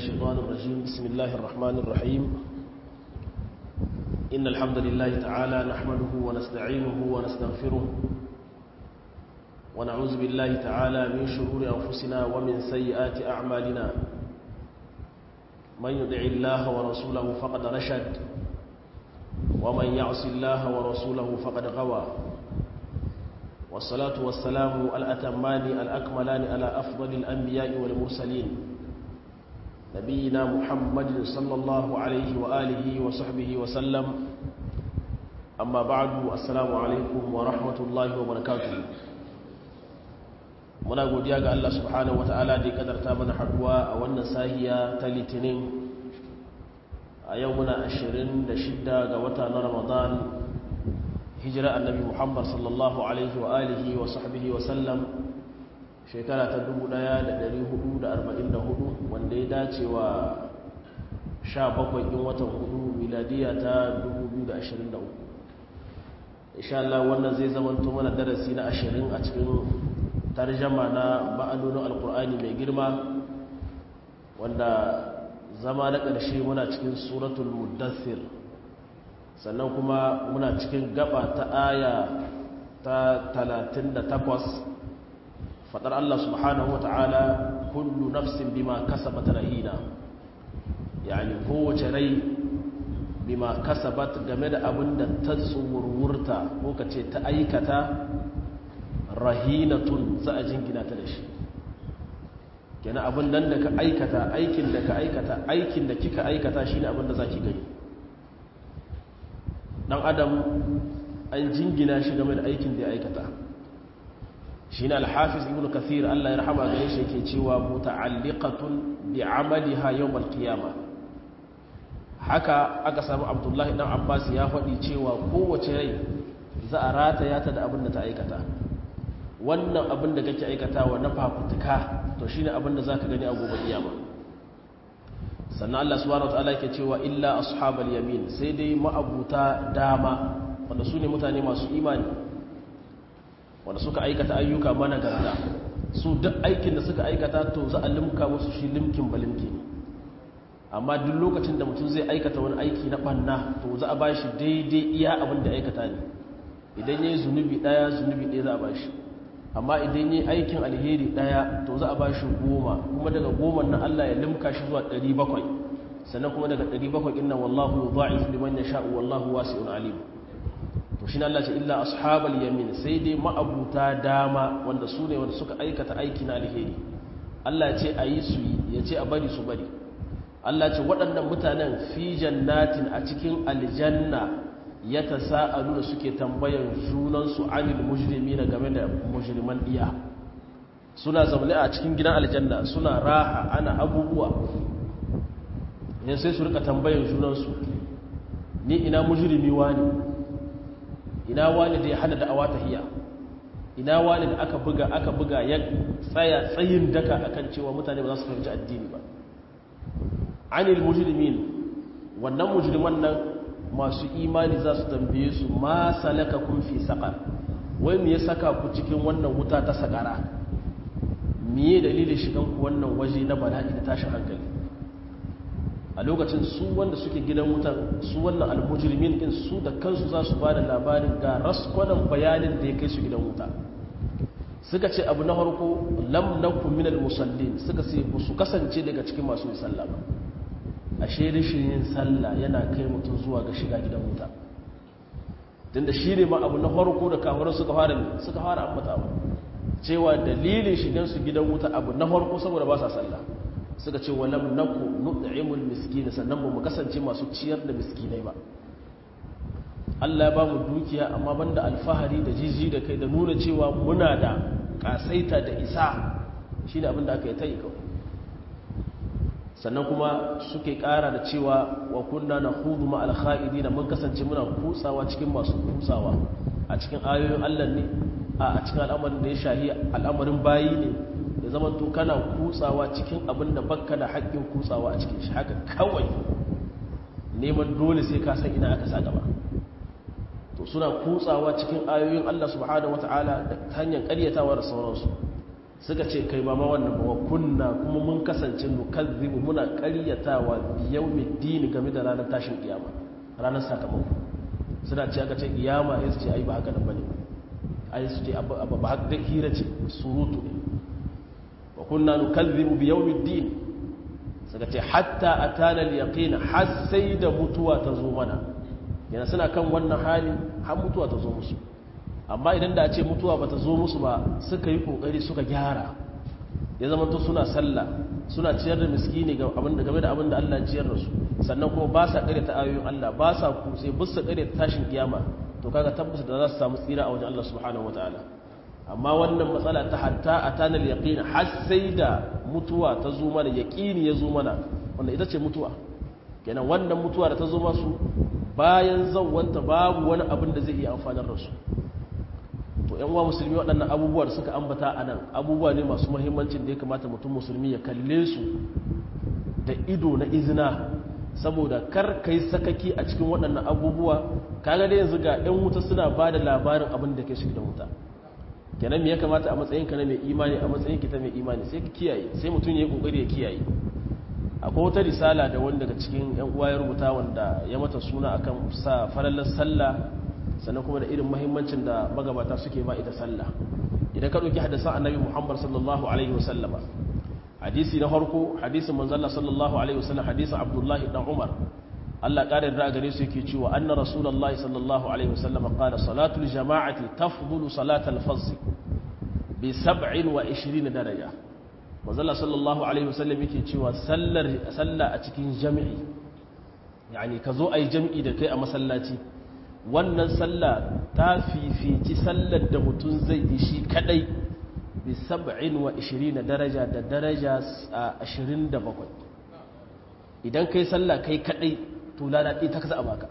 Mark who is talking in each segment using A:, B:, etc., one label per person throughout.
A: الشيطان الرجيم بسم الله الرحمن الرحيم إن الحمد لله تعالى نحمده ونستعينه ونستغفره ونعوذ بالله تعالى من شرور أنفسنا ومن سيئات أعمالنا من يدع الله ورسوله فقد رشد ومن يعص الله ورسوله فقد غوى والصلاة والسلام الأتمان الأكملان على أفضل الأنبياء والمرسلين نبينا محمد صلى الله عليه وآله وصحبه وسلم أما بعد السلام عليكم ورحمة الله وبركاته muna godiya ga Allah subhanahu wata'ala da ya kadarta mana haduwa a wannan sahiya ta litinin a yau muna 26 ga wata na ramadan hijira annabi muhammad sallallahu alaihi wa alihi wa sahbihi wa sallam shekara ta 1444 wanda ya dace wa 17 ɗin watan hudu miladiya ta 2023 insha Allah wannan zai zamanto mana darasi na 20 a cikin tarjama na ma'anonin alkur'ani mai girma wanda zama na ƙarshe muna cikin suratul muddathir sannan kuma muna cikin gaba ta aya ta 38 fadar Allah subhanahu wata'ala kullu nafsin bima kasabat rahina yani kowace rai bima kasabat game da abin da ta tsurwurta ko kace ta aikata rahinatun za a jingina ta da shi kenan abin nan da ka aikata aikin da ka aikata aikin da kika aikata shine abin da zaki gani dan adam an jingina shi game da aikin da ya aikata shine al-hafiz ibn kathir Allah ya rahama gare shi yake cewa muta'alliqatun bi 'amaliha yawm al-qiyamah haka aka samu abdullahi dan abbas ya faɗi cewa kowace rai za a rataya ta da abin da ta aikata wannan abin da kake aikatawa na fafutuka to shine abin da zaka gani a gobe kiyama sannan Allah subhanahu wataala yake cewa illa ashabal yamin sai dai ma'abuta dama wanda su ne mutane masu imani wanda suka aikata ayyuka mana garda su duk aikin da suka aikata to za a limka musu shi limkin balimki amma duk lokacin da mutum zai aikata wani aiki na banna to za a bashi daidai iya abin da aikata ne idan yayi zunubi daya zunubi ɗaya za a bashi amma idan yi aikin alheri daya to za a ba shi goma kuma daga goma na Allah ya limka shi zuwa 700 sannan kuma daga 700 inna wallahu yudha'if liman yasha'u wallahu wasi'un alim to shi Allah ce illa ashabal yamin sai dai ma'abuta dama wanda su ne wanda suka aikata aiki na alheri Allah ce a yi su yi ya ce a bari su bari Allah ce waɗannan mutanen fi jannatin a cikin aljanna ya ta sa'alu da suke tambayan junansu anil mujrimi na game da mujriman iya suna zaune a cikin gidan aljanna suna raha ana abubuwa yin sai su rika tambayan junansu ni ina mujrimi wani ina wani da ya hana da awa tahiya ina wani da aka buga aka buga ya tsaya tsayin daka akan cewa mutane ba za su fahimci addini ba anil mujrimin wannan mujriman nan masu imani za su tambaye su ma salaka kun fi saƙar wai me ya saka ku cikin wannan wuta ta saƙara miye dalilin shigan ku wannan waje na bala'i da tashin hankali a lokacin su wanda suke gidan wutan su wannan almujrimin din su da kansu za su ba da labarin ga raskwanan bayanin da ya kai su gidan wuta suka ce abu na farko lam nakum minal musallin suka ce su kasance daga cikin masu musalla ba ashe rashin yin sallah yana kai mutum zuwa ga shiga gidan wuta tunda shi ne ma abu na farko da kafirai suka fara suka fara ambatawa cewa dalilin shigan su gidan wuta abu na farko saboda ba sa sallah suka ce walam naku nut'imul miskin sannan ba mu kasance masu ciyar da miskinai ba Allah ya ba mu dukiya amma banda alfahari da jiji da kai da nuna cewa muna da kasaita da isa shine abin da aka yi ta yi kawai sannan kuma suke kara da cewa wa kunna na hudu ma'al kha'idi na mun kasance muna kutsawa cikin masu kutsawa a cikin ayoyin Allah ne a cikin al'amarin da ya shahi al'amarin bayi ne da zaman to kana kutsawa cikin abin da bakka da haƙƙin kutsawa a cikin shi haka kawai neman dole sai ka san ina aka sa gaba to suna kutsawa cikin ayoyin Allah subhanahu wata'ala da hanyar ƙaryatawa da sauransu suka ce kai ba ma wannan ba kunna kuma mun kasance nukazzibu muna ƙaryatawa biyawmiddin game da ranar tashin kiyama ranar sakamako suna ce aka ce kiyama ya su ce ai ba haka nan bane ai su ce ba haka dai hira ce surutu ne wa kunna nukazzibu biyawmiddin suka ce hatta atana al-yaqin har sai da mutuwa ta zo mana yana suna kan wannan hali har mutuwa ta zo musu amma idan da a ce mutuwa ba ta zo musu ba suka yi kokari suka gyara ya zama to suna sallah suna ciyar da miskini game da abin da Allah ciyar da su sannan kuma ba sa kare ta ayoyin Allah ba sa kutse ba sa kare tashin kiyama to kaga tabbata da za su samu tsira a wajen Allah subhanahu wataala amma wannan matsala ta hatta atana al-yaqin har sai da mutuwa ta zo mana yaqini ya zo mana wanda ita ce mutuwa kenan wannan mutuwa da ta zo masu bayan zawwanta babu wani abin da zai iya amfanar da su to yan uwa musulmi waɗannan abubuwa da suka ambata a nan abubuwa ne masu muhimmancin da ya kamata mutum musulmi ya kalle su da ido na izina saboda kar kai sakaki a cikin waɗannan abubuwa kaga da yanzu ga yan wuta suna ba da labarin abin da ke shi da wuta kenan me ya kamata a matsayin ka na mai imani a matsayin ki ta mai imani sai ka kiyaye sai mutum ya yi kokari ya kiyaye akwai wata risala da wani daga cikin yan uwa ya rubuta wanda ya mata suna akan sa farallar sallah sannan kuma da irin mahimmancin da magabata suke ba ita sallah idan ka ɗauki hadisan annabi muhammad sallallahu alaihi wasallama hadisi na farko hadisin manzalla sallallahu alaihi wasallam hadisin abdullahi dan umar Allah ƙarin da gare su yake cewa anna rasulullahi sallallahu alaihi wasallam qala salatul jama'ati tafdulu salatal fazz bi 27 daraja manzalla sallallahu alaihi wasallam yake cewa sallar salla a cikin jami'i yani ka zo ayi jami'i da kai a masallaci wannan sallah ta fifici sallar da mutum zai yi shi kadai bi saba'in wa ishirin daraja da daraja a ashirin da bakwai idan kai sallah kai kadai to lada ɗi ta kasa a baka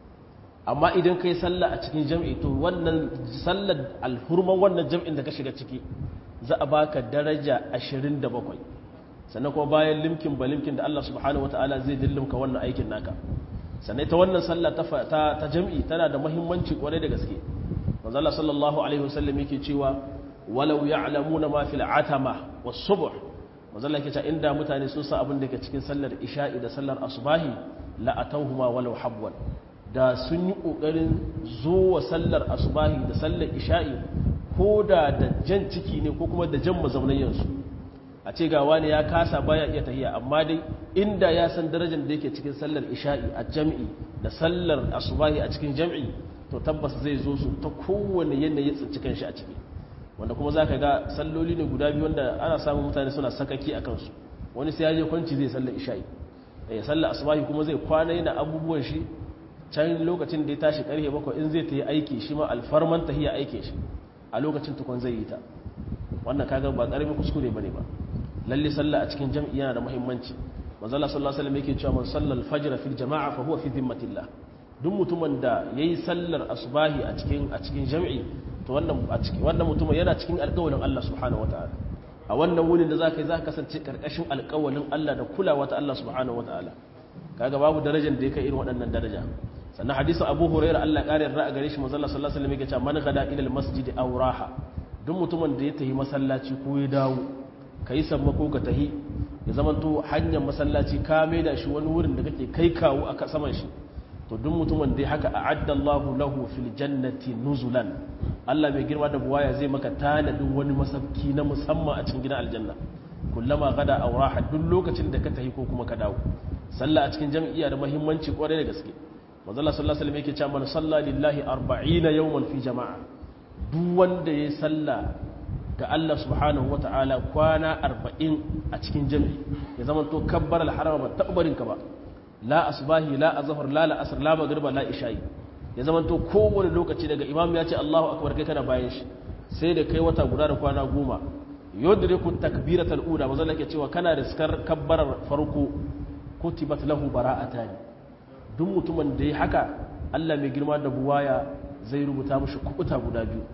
A: amma idan kai sallah a cikin jam'i to wannan sallar alhurman wannan jam'in da ka shiga ciki za a baka daraja ashirin da bakwai sannan kuma bayan limkin ba limkin da Allah subhanahu wa ta'ala zai dillimka wannan aikin naka sannan ta wannan sallah ta jam'i tana da mahimmanci kwarai da gaske manzala sallallahu alaihi wasallam yake cewa walau ya'lamuna ma fil atama was subh manzala yake cewa inda mutane sun san abin da ke cikin sallar isha'i da sallar asbahi la atawhuma walau habwan da sun yi kokarin zo wa sallar asbahi da sallar isha'i ko da da jan ciki ne ko kuma da jan mazaunayen su a ce ga wani ya kasa baya iya tahiya amma dai inda ya san darajar da yake cikin sallar isha'i a jam'i da sallar asubahi a cikin jam'i to tabbas zai zo su ta kowane yanayi tsinci kanshi a ciki wanda kuma za ka ga salloli ne guda biyu wanda ana samun mutane suna sakaki a kansu wani sai ya je kwanci zai sallar isha'i ya sallar asubahi kuma zai kwana yana abubuwan shi can lokacin da ya tashi karfe bakwai in zai ta yi aiki shi ma alfarman tahiya aikin shi a lokacin tukun zai yi ta wannan kaga ba karamin kuskure bane ba lalle sallah a cikin jam'i yana da muhimmanci manzo Allah sallallahu alaihi wasallam yake cewa man sallal fajr fil jama'a fa huwa fi dhimmatillah duk mutumin da yayi sallar asbahi a cikin a cikin jam'i to wannan a cikin wannan mutumin yana cikin alƙawarin Allah subhanahu wataala a wannan wurin da zaka yi zaka kasance karkashin alƙawarin Allah da kulawa ta Allah subhanahu wataala kaga babu darajar da yake irin waɗannan daraja sannan hadisin Abu Hurairah Allah ya kare ra'a gare shi manzo Allah sallallahu alaihi wasallam yake cewa man gada ila al-masjid aw raha duk mutumin da ya tafi masallaci ko ya dawo ka yi sammako ka tahi ya zamanto hanyar masallaci ka da shi wani wurin da kake kai kawo a saman shi to duk mutumin da haka a addallahu lahu fil jannati nuzulan Allah mai girma da buwaya zai maka tanadin wani masabki na musamman a cikin gidan aljanna kullama gada auraha duk lokacin da ka tahi ko kuma ka dawo sallah a cikin jam'iyya da muhimmanci kwarai da gaske manzo Allah sallallahu alaihi wasallam yake cewa man salla lillahi 40 yawman fi jama'a duk wanda ya salla ga Allah subhanahu wa ta'ala kwana arba'in a cikin jami'i ya zama to kabbar alharama ba taɓarinka ba la asbahi la azhar la la'asar la magriba la isha'i ya zama to kowane lokaci daga imam ya ce Allahu akbar kai kana bayan shi sai da kai wata guda da kwana goma yudriku takbiratul ula manzo yake cewa kana riskar kabbarar farko kutibat lahu bara'atan duk mutumin da ya haka Allah mai girma da buwaya zai rubuta mushi kubuta guda biyu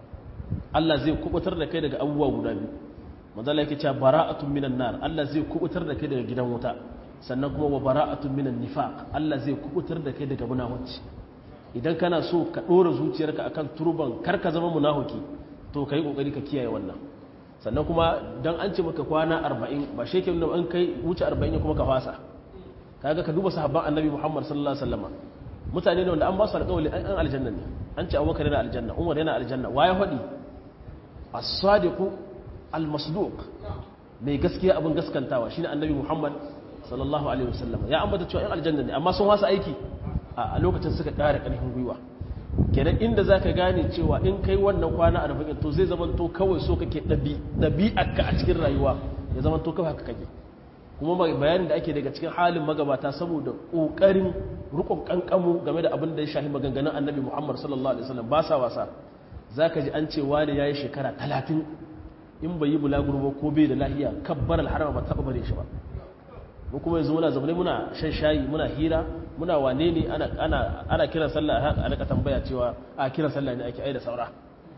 A: Allah zai kubutar da kai daga abubuwa guda biyu manzala yake cewa bara'atun minan nar Allah zai kubutar da kai daga gidan wuta sannan kuma wa bara'atun minan nifaq Allah zai kubutar da kai daga munafici idan kana so ka dora zuciyarka akan turban kar ka zama munafiki to kai kokari ka kiyaye wannan sannan kuma don an ce maka kwana arba'in ba shi ke nuna an kai wuce arba'in ya kuma ka fasa kaga ka duba sahabban annabi muhammad sallallahu alaihi wasallam mutane ne wanda an ba su alƙawali an aljanna ne an ce abubakar yana aljanna umar yana aljanna waye faɗi as-sadiqu al-masduq mai gaskiya abin gaskantawa shine annabi muhammad sallallahu alaihi wasallam ya ambata cewa yan aljanna ne amma sun wasa aiki a lokacin suka ƙara ƙarfin gwiwa kenan inda za ka gane cewa in kai wannan kwana arba'in to zai zama to kawai so kake ɗabi'arka a cikin rayuwa ya zama to kawai haka kake kuma bayanin da ake daga cikin halin magabata saboda ƙoƙarin rukun ƙanƙamu game da abin da ya shahi maganganun annabi muhammad sallallahu alaihi wasallam ba sa wasa za ka ji an ce wani ya yi shekara talatin in bai yi bulaguro ba ko bai da lahiya kabbar alharama ba taɓa bare shi ba mu kuma yanzu muna zaune muna shan shayi muna hira muna wane ne ana kiran sallah a rika tambaya cewa a kiran sallah ne ake ai da saura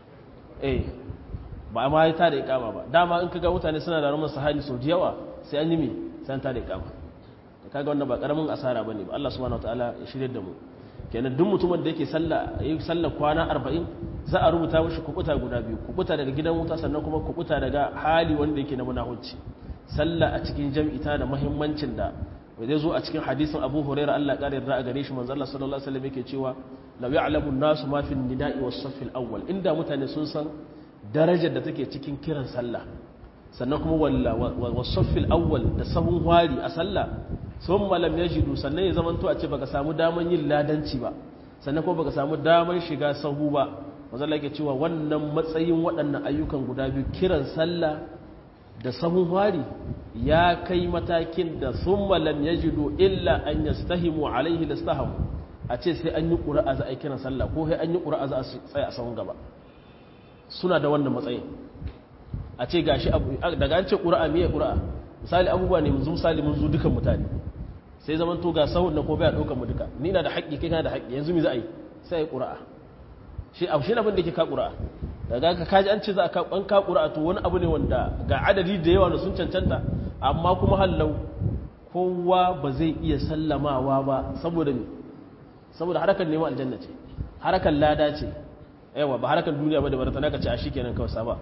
A: eh ba ma ya tada ikama ba dama in kaga mutane suna da rumar sahani sau da yawa sai an yi mi sai an tada ikama da kaga wannan ba karamin asara bane ba Allah subhanahu wataala ya shirye da mu kenan duk mutumin da yake sallah yayi sallah kwana 40 za a rubuta mishi kubuta guda biyu kubuta daga gidan wuta sannan kuma kubuta daga hali wanda yake na munafici sallah a cikin jam'i ta da muhimmancin da zai zo a cikin hadisin Abu Hurairah Allah ya kare a gare shi manzo Allah sallallahu alaihi wasallam yake cewa law ya'lamu an-nasu ma fi an-nida'i was-saff al-awwal inda mutane sun san darajar da take cikin kiran sallah sannan kuma walla was-saff al-awwal da sahun wari a sallah thumma lam yajidu sannan ya zamanto a ce baka samu daman yin ladanci ba sannan kuma baka samu daman shiga sahu ba manzo Allah yake cewa wannan matsayin waɗannan ayyukan guda biyu kiran sallah da sahun wari ya kai matakin da sun malam ya jido illa an ya stahimu alaihi da stahamu a ce sai an yi ƙura'a za a yi kiran sallah ko sai an yi ƙura'a za a tsaye a sahun gaba suna da wannan matsayin a ce gashi daga an ce ƙura'a miye ƙura'a misali abubuwa ne yanzu misali mun zo dukan mutane sai zaman to ga sahun na ko bai ɗaukar mu duka ni na da haƙƙi kai kana da haƙƙi yanzu mi za a yi sai a yi ƙura'a shi abu shi abin da ke ka ƙura'a daga ka kaji an ce za a an ka ƙura'a to wani abu ne wanda ga adadi da yawa da sun cancanta amma kuma hallau kowa ba zai iya sallamawa ba saboda me saboda harakan neman aljanna ce harakan lada ce yawa ba harakan duniya ba da barata naka ce a shi kenan kawai saba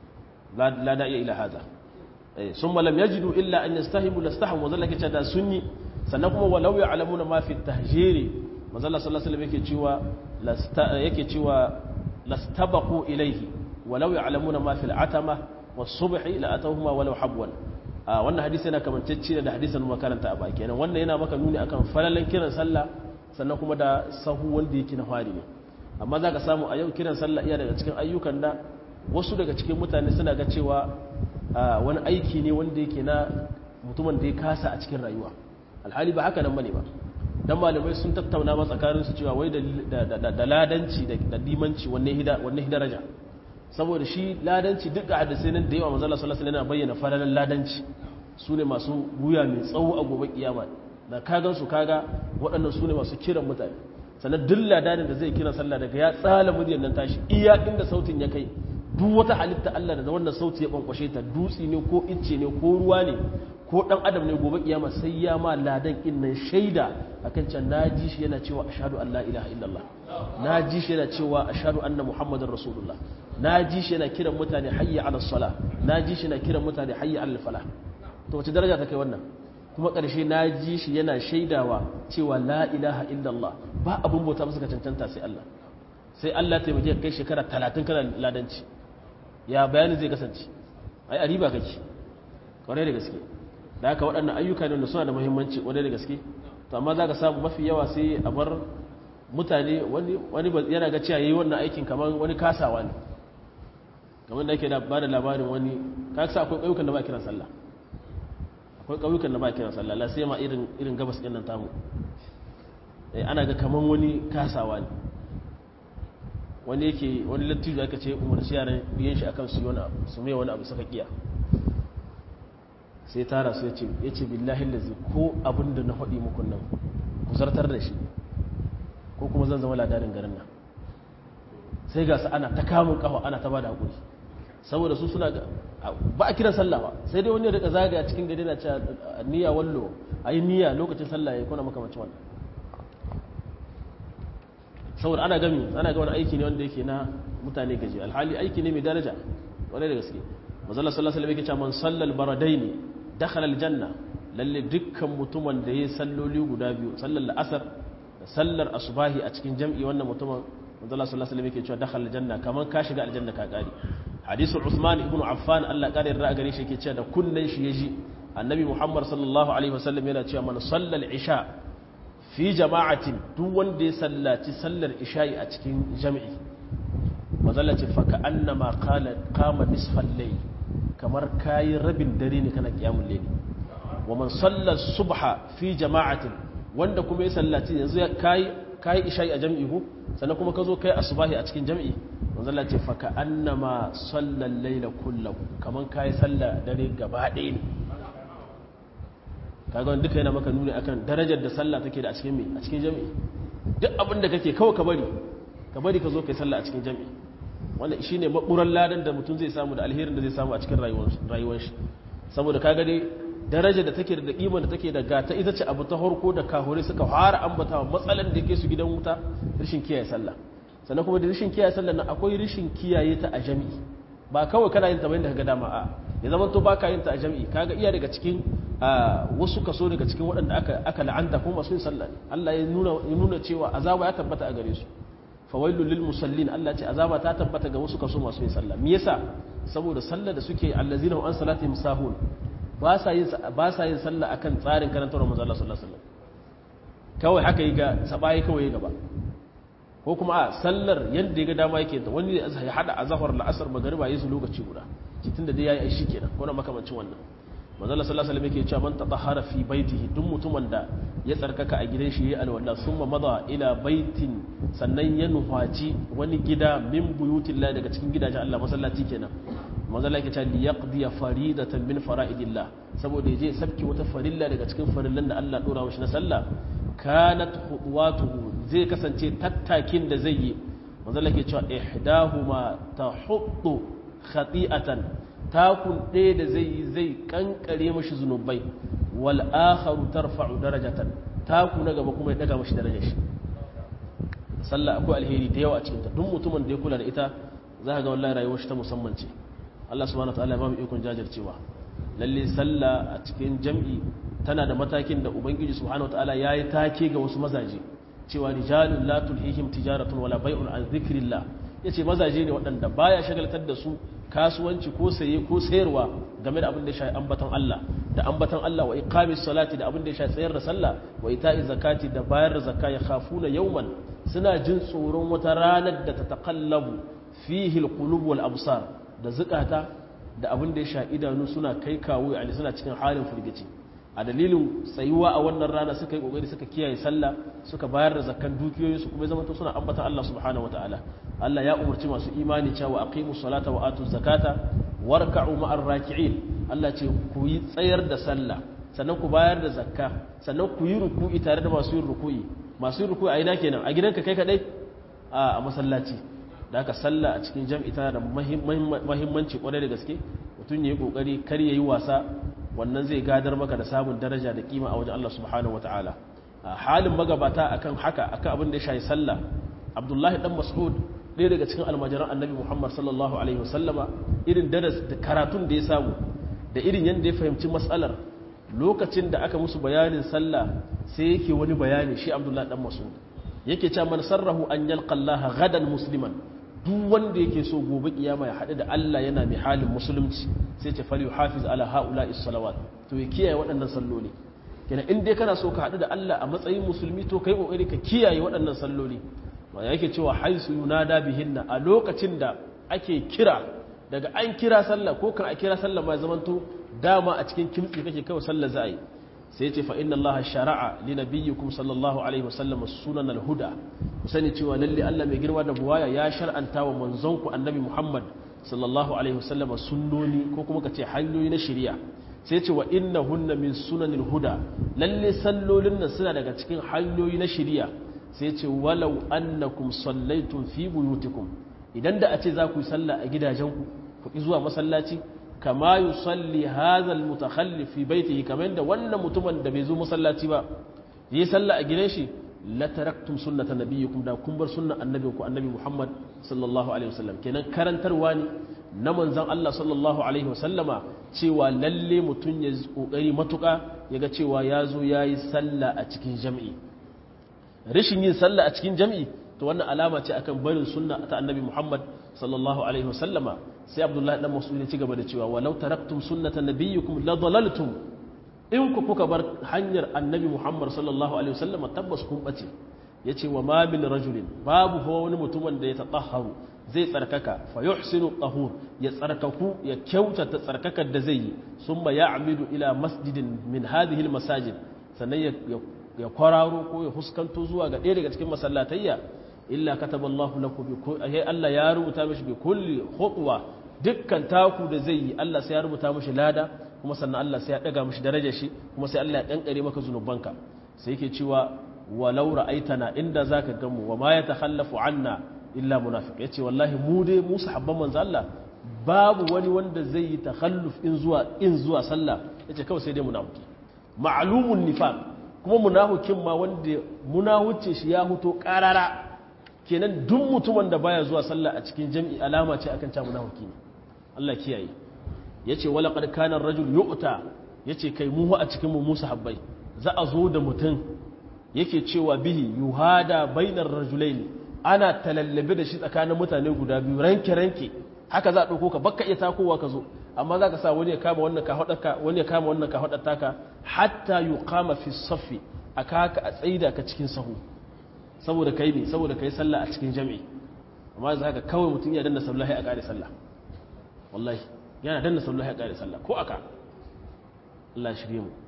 A: lada iya ila haza sun malam ya jidu illa an yastahimu lastahamu wa zallake ce da sun yi sannan kuma walau ya alamuna ma fi tahjiri manzala sallallahu alaihi yake cewa yake cewa lastabaqu ilayhi walau ya'lamuna ma fil atama was-subhi la atawhuma walau habwan wannan hadisi yana kamantacce da hadisin makaranta a baki kenan wannan yana maka nuni akan falalan kiran sallah sannan kuma da sahu wanda yake na fari ne amma za ka samu a yau kiran sallah iya daga cikin ayyukan da wasu daga cikin mutane suna ga cewa wani aiki ne wanda yake na mutumin da ya kasa a cikin rayuwa alhali ba haka nan bane ba dan malamai sun tattauna ma tsakanin su cewa wai da ladanci da limanci wanne hida wanne daraja saboda shi ladanci duk ga hadisai nan da yawa manzo Allah sallallahu alaihi wasallam bayyana falalan ladanci su ne masu wuya mai tsawo a gobe kiyama da kagan su kaga waɗannan su ne masu kiran mutane sannan duk ladanin da zai kira sallah daga ya tsala muryar nan tashi iya inda sautin ya kai duk wata halitta Allah da wannan sauti ya bankwashe ta dutse ne ko icce ne ko ruwa ne ko dan adam ne gobe kiyama sai ya ma ladan innan shaida akan can naji shi yana cewa ashhadu an la ilaha illallah naji shi yana cewa ashhadu anna muhammadar rasulullah naji shi yana kiran mutane hayya ala salah naji shi yana kiran mutane hayya ala falah to wace daraja ta kai wannan kuma ƙarshe naji shi yana shaidawa cewa la ilaha illallah ba abun bauta musu ka cancanta sai Allah sai Allah ta yi kai shekara 30 kana ladanci ya bayani zai kasance ai a riba kake kwarai da gaske da haka waɗannan ayyuka ne da suna da muhimmanci kwarai da gaske to amma za ka samu mafi yawa sai a bar mutane wani yana ga cewa yi wannan aikin kamar wani kasawa ne kamar da ake ba da labarin wani ka sa akwai ƙauyukan da ba kiran sallah akwai ƙauyukan da ba kiran sallah la sai ma irin irin gabas ɗin nan tamu ana ga kamar wani kasawa ne wani yake wani lattijo aka ce umarci yaran biyan shi akan su wani abu su mai wani abu suka kiya sai tara su ya ce billahi lazi ko abin da na faɗi muku nan ku zartar da shi ko kuma zan zama ladarin garin nan sai ga su ana ta kamun kafa ana ta ba da haƙuri saboda su suna ba a kiran sallah ba sai dai wani ya rika zagaya cikin gari na cewa niyya wallo a yi niyya lokacin sallah ya kuna makamacin wannan saboda ana gami ana ga wani aiki ne wanda yake na mutane gaji alhali aiki ne mai daraja wani da gaske manzala sallallahu alaihi wasallam yake cewa man sallal baradaini dakhala aljanna lalle dukkan mutumin da yayi salloli guda biyu sallar la'asar da sallar asubahi a cikin jam'i wannan mutumin manzala sallallahu alaihi wasallam yake cewa dakhala aljanna kaman ka shiga aljanna ka kare hadisul usman ibn affan Allah kare da gare shi yake cewa da kunnan shi yaji annabi muhammad sallallahu alaihi wasallam yana cewa man sallal isha fi jama'atin duk wanda ya sallaci sallar isha'i a cikin jam'i mazalla ce faka annama kama nisfal layl kamar kayi rabin dare ne kana kiyamul layl wa man salla subha fi jama'atin wanda kuma ya sallaci yanzu kayi kayi isha'i a jam'i ko sannan kuma ka zo kai asubahi a cikin jam'i mazalla ce faka annama sallal layla kullahu kamar kayi sallar dare gaba ɗaya ne kaga wanda duka yana maka nuni akan darajar da sallah take da a cikin me a cikin jami'i duk abin da kake kawai ka bari ka bari ka zo kai sallah a cikin jami'i wanda shine maburan ladan da mutum zai samu da alherin da zai samu a cikin rayuwar shi saboda kaga dai darajar da take da kima da take da gata ita ce abu ta harko da kahore suka fara ambatawa matsalan da yake su gidan wuta rashin kiyaye sallah sannan kuma da rashin kiyaye sallah nan akwai rashin kiyaye ta a jami'i ba kawai kana yin ta bayan da kaga dama a ya zama to baka yin ta a jami'i kaga iya daga cikin wasu kaso daga cikin waɗanda aka aka la'anta kuma masu yin sallah ne Allah ya nuna ya nuna cewa azaba ya tabbata a gare su fawailul lil musallin Allah ce azaba ta tabbata ga wasu kaso masu yin sallah me yasa saboda sallah da suke allazina an salatihim sahun ba sa yin ba sa yin sallah akan tsarin karantar manzo Allah sallallahu alaihi wasallam kawai haka yi ga sabai kawai ya gaba ko kuma a sallar yadda ya ga dama yake ta wani ya hada azhar la'asar magariba yi su lokaci guda cikin da dai yayi ai shikenan ko na makamancin wannan manzo Allah sallallahu alaihi wasallam yake cewa man tatahhara fi baitihi duk mutumin da ya tsarkaka a gidan shi yayi alwala summa mada ila baitin sannan ya nufaci wani gida min buyutillah daga cikin gidajen Allah masallaci kenan manzo Allah yake cewa li yaqdi faridatan min fara'idillah saboda yaje sabki wata farilla daga cikin farillan da Allah dora mishi na sallah kanat khuwatuhu zai kasance tattakin da zai yi manzo Allah yake cewa ihdahuma tahuddu khati'atan takun ɗaya da zai yi zai kankare mashi zunubai wal akharu tarfa'u darajatan taku na gaba kuma ya daga mashi darajar shi sallah akwai alheri da yawa a cikin ta duk mutumin da ya kula da ita za ka ga wallahi rayuwar shi ta musamman ce Allah subhanahu wataala ya ba mu ikon jajircewa lalle sallah a cikin jam'i tana da matakin da ubangiji subhanahu wataala yayi take ga wasu mazaje cewa rijalun la tulhihim tijaratun wala bai'un an dhikrillah yace mazaje ne waɗanda baya shagaltar da su kasuwanci ko saye ko sayarwa game da abin da ya shafi ambaton Allah da ambaton Allah wa iqamis salati da abin da ya shafi tsayar da sallah wa ita'iz zakati da bayar da zakka ya khafuna yawman suna jin tsoron wata ranar da ta taqallabu fihi alqulub wal absar da zukata da abin da ya shafi idanu suna kai kawo yani suna cikin halin firgici a dalilin tsayuwa a wannan rana suka yi kokari suka kiyaye sallah suka bayar da zakkan dukiyoyin su kuma ya zama suna ambata Allah subhanahu wataala Allah ya umarci masu imani cewa aqimu salata wa atu zakata warka'u ma'ar raki'in Allah ce ku yi tsayar da sallah sannan ku bayar da zakka sannan ku yi ruku'i tare da masu yin ruku'i masu yin ruku'i a ina kenan a gidanka kai kadai a masallaci da haka sallah a cikin jam'i tana da muhimmanci kwarai da gaske mutum ya yi kokari kar ya yi wasa wannan zai gadar maka da samun daraja da kima a wajen Allah subhanahu wataala halin magabata akan haka akan abin da ya shayi sallah Abdullahi dan Mas'ud ɗaya daga cikin almajiran Annabi Muhammad sallallahu alaihi wasallama irin daras da karatun da ya samu da irin yadda ya fahimci matsalar lokacin da aka musu bayanin sallah sai yake wani bayani shi Abdullahi dan Mas'ud yake cewa man sarrahu an yalqa Allah gadan musliman duk wanda yake so gobe kiyama ya haɗu da Allah yana mai halin musulunci sai ce fal yuhafiz ala haula'i salawat to ya kiyaye waɗannan salloli kenan in dai kana so ka haɗu da Allah a matsayin musulmi to kai kokari ka kiyaye waɗannan salloli to yake cewa haisu yunada bihinna a lokacin da ake kira daga an kira sallah ko kan a kira sallah ma zamanto dama a cikin kimtsi kake kawai sallah za a yi sai ce fa inna allaha shara'a li nabiyyikum sallallahu alaihi wasallam sunan al-huda ku sani cewa lalle Allah mai girma da buwaya ya shar'anta wa manzonku annabi Muhammad sallallahu alaihi wasallam sunnoni ko kuma kace hanyoyi na shari'a sai ce wa innahunna min sunanil huda lalle sallolin nan suna daga cikin hanyoyi na shari'a sai ce walau annakum sallaitum fi buyutikum idan da a ce za ku yi sallah a gidajenku ku ki zuwa masallaci kama yi salli hazal mutakhallif fi baitihi kamar da wannan mutumin da bai zo masallaci ba yi sallah a gidan shi la taraktum sunnata nabiyyikum da kun bar sunnan annabinku annabi Muhammad sallallahu alaihi wasallam kenan karantarwa ne na manzan Allah sallallahu alaihi wasallama cewa lalle mutum ya kokari matuka yaga cewa ya zo yayi sallah a cikin jami'i rashin yin sallah a cikin jami'i to wannan alama ce akan barin sunna ta annabi Muhammad sallallahu alaihi wasallama sai Abdullahi dan Mas'ud ya ci gaba da cewa walau taraktum sunnata nabiyyikum la dalaltum in ku kuka bar hanyar annabi Muhammad sallallahu alaihi wasallama tabbas kun bace yace wa ma min rajulin babu huwa wani mutumin da ya tatahharu zai tsarkaka fa yuhsinu tahur ya tsarkaku ya kyautata tsarkakar da zai yi summa ya'midu ila masjidin min hadhihi almasajid sannan ya kwararo ko ya huskanto zuwa ga ɗaya daga cikin masallatayya illa kataballahu lahu bi kulli Allah ya rubuta mishi bi kulli khutwa dukkan taku da zai yi Allah sai ya rubuta mishi lada kuma sannan Allah sai ya daga mishi darajar shi kuma sai Allah ya kankare maka zunubanka sai yake cewa walau ra'aitana inda zaka gamu wa ma yatakhallafu anna illa munafiq yace wallahi mu dai mu sahabban manzo Allah babu wani wanda zai yi takhalluf in zuwa in zuwa sallah yace kawai sai dai munafiki ma'lumun nifaq kuma munafikin ma wanda munahuce shi ya huto karara kenan duk mutumin da baya zuwa sallah a cikin jami'i alama ce akan ta munafiki ne Allah kiyaye yace wala qad kana ar-rajul yu'ta yace kai mu a cikin mu musu habbai za a zo da mutum yake cewa bihi yuhada bainar rajulaini ana talallabe da shi tsakanin mutane guda biyu ranke ranke haka za a dauko ka bakka iya takowa ka zo amma za ka sa wani ya kama wannan ka hadaka wani ya kama wannan ka hadata ka hatta yuqama fi saffi aka ka a tsaida ka cikin sahu saboda kai ne saboda kai sallah a cikin jami'i amma za ka kawai mutum ya danna sallahi a ƙare sallah wallahi yana danna sallahi a ƙare sallah ko aka Allah shirye mu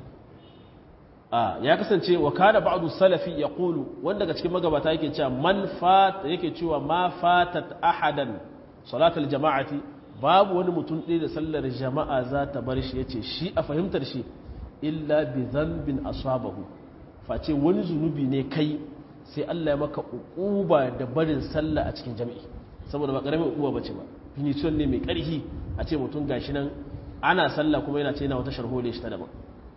A: a ya kasance wa kana ba'du salafi yaqulu wanda daga cikin magabata yake cewa man fat yake cewa ma fatat ahadan salatul jama'ati babu wani mutum ɗaya da sallar jama'a za ta bar shi yace shi a fahimtar shi illa bi dhanbin asabahu face wani zunubi ne kai sai Allah ya maka uquba da barin sallah a cikin jami'i saboda ba karamin uquba bace ba finition ne mai karhi a ce mutum gashi nan ana sallah kuma yana ce yana wata sharhole shi ta daban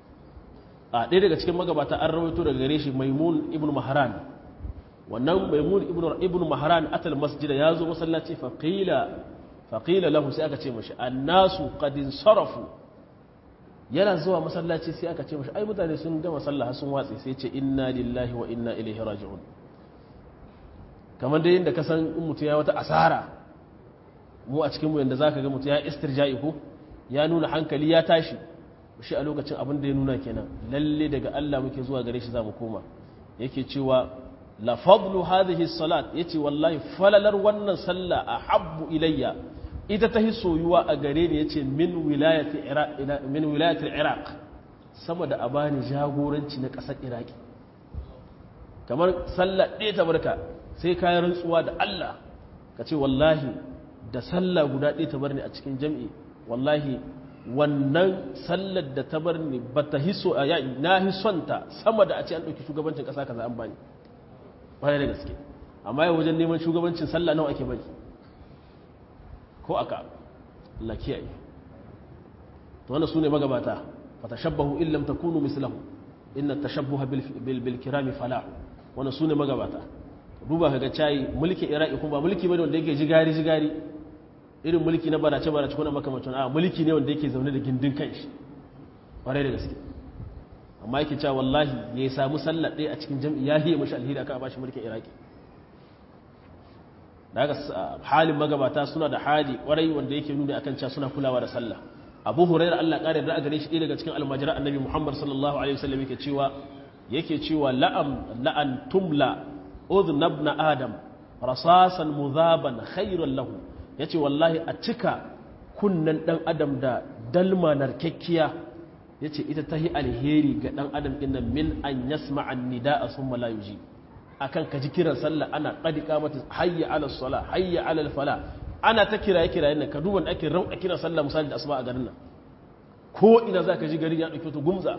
A: a ɗaya daga cikin magabata an rawaito daga gare shi maimun ibn mahran wannan maimun ibn mahran atal masjida ya zo masallaci faqila faqila lahu sai aka ce mashi annasu qad sarafu yana zuwa masallaci sai aka ce mashi ai mutane sun gama sallah sun watsi sai ce inna lillahi wa inna ilaihi raji'un kamar dai inda ka san in mutum ya wata asara mu a cikin mu yanda zaka ga mutum ya istirja'i ko ya nuna hankali ya tashi shi a lokacin abin da ya nuna kenan lalle daga Allah muke zuwa gare shi zamu koma yake cewa la fadlu hadhihi salat yace wallahi falalar wannan sallah ahabbu ilayya ita ta soyuwa a gare ni yace min wilayati iraq min wilayati iraq sama da abani jagoranci na kasar iraki kamar sallah ɗaya ta barka sai kayan rantsuwa da Allah ka ce wallahi da sallah guda ɗaya ta bar ni a cikin jam'i wallahi wannan sallar da ta bar ni ba ta hiso a na hisonta sama da a ce an ɗauki shugabancin ƙasa kaza an bani bayan da gaske amma yau wajen neman shugabancin sallah nawa ake bari ko aka Allah kiyaye to wannan sune magabata fa tashabbahu in lam takunu mislahu inna tashabbuha bil bil kirami falah wannan sune magabata duba kaga cayi mulki iraki kuma ba mulki bane wanda yake jigari jigari irin mulki na barace barace kuna makamacin a mulki ne wanda yake zaune da gindin kanshi kwarai da gaske amma yake cewa wallahi ya samu sallar ɗaya a cikin jam'i ya hiye mashi alheri aka bashi mulkin iraki da haka halin magabata suna da hali kwarai wanda yake nuni akan cewa suna kulawa da sallah abu hurairar allah ƙarin da gare shi ɗaya daga cikin almajiran annabi muhammad sallallahu alaihi wasallam yake cewa yake cewa la'am la'an tumla udhnabna adam rasasan muzaban khairan lahu ya ce wallahi a cika kunnen ɗan adam da dalma narkakkiya ya ce ita ta yi alheri ga ɗan adam ɗin min an yasma an nida a sun malayuji a kan ka ji kiran sallah ana ƙadika mata hayya ala sala hayya ala fala ana ta kiraye kiraye nan ka duban ake rauɗa kiran sallah misali da asuba a garin nan ko ina za ka ji gari ya ɗauki ta gumza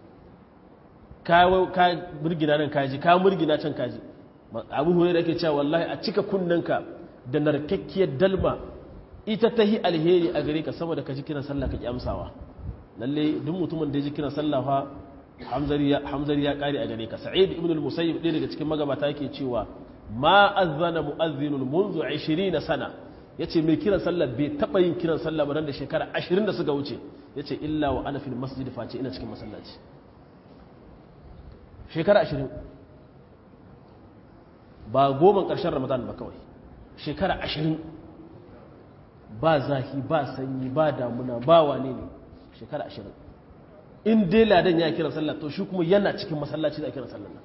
A: ka murgina nan kaji ka murgina can kaji abu hure da ake cewa wallahi a cika kunnenka da narkakkiyar dalma ita ta yi alheri a gare ka saboda ka ji kiran sallah ka ki amsawa lalle duk mutumin da ya ji kiran sallah fa hamzari ya kare a gare ka sa'id ibn al-musayyib ɗaya daga cikin magabata yake cewa ma azzana mu'azzinun منذ 20 sana ya ce mai kiran sallah bai taɓa yin kiran sallah ba da shekara ashirin da suka wuce ya ce illa wa ana fil masjid face ina cikin masallaci shekara ashirin ba goma ƙarshen ramadan ba kawai shekara ashirin ba zahi ba sanyi ba damuna ba wane ne shekara ashirin in dai ladan ya kiran sallah to shi kuma yana cikin masallaci da kiran sallah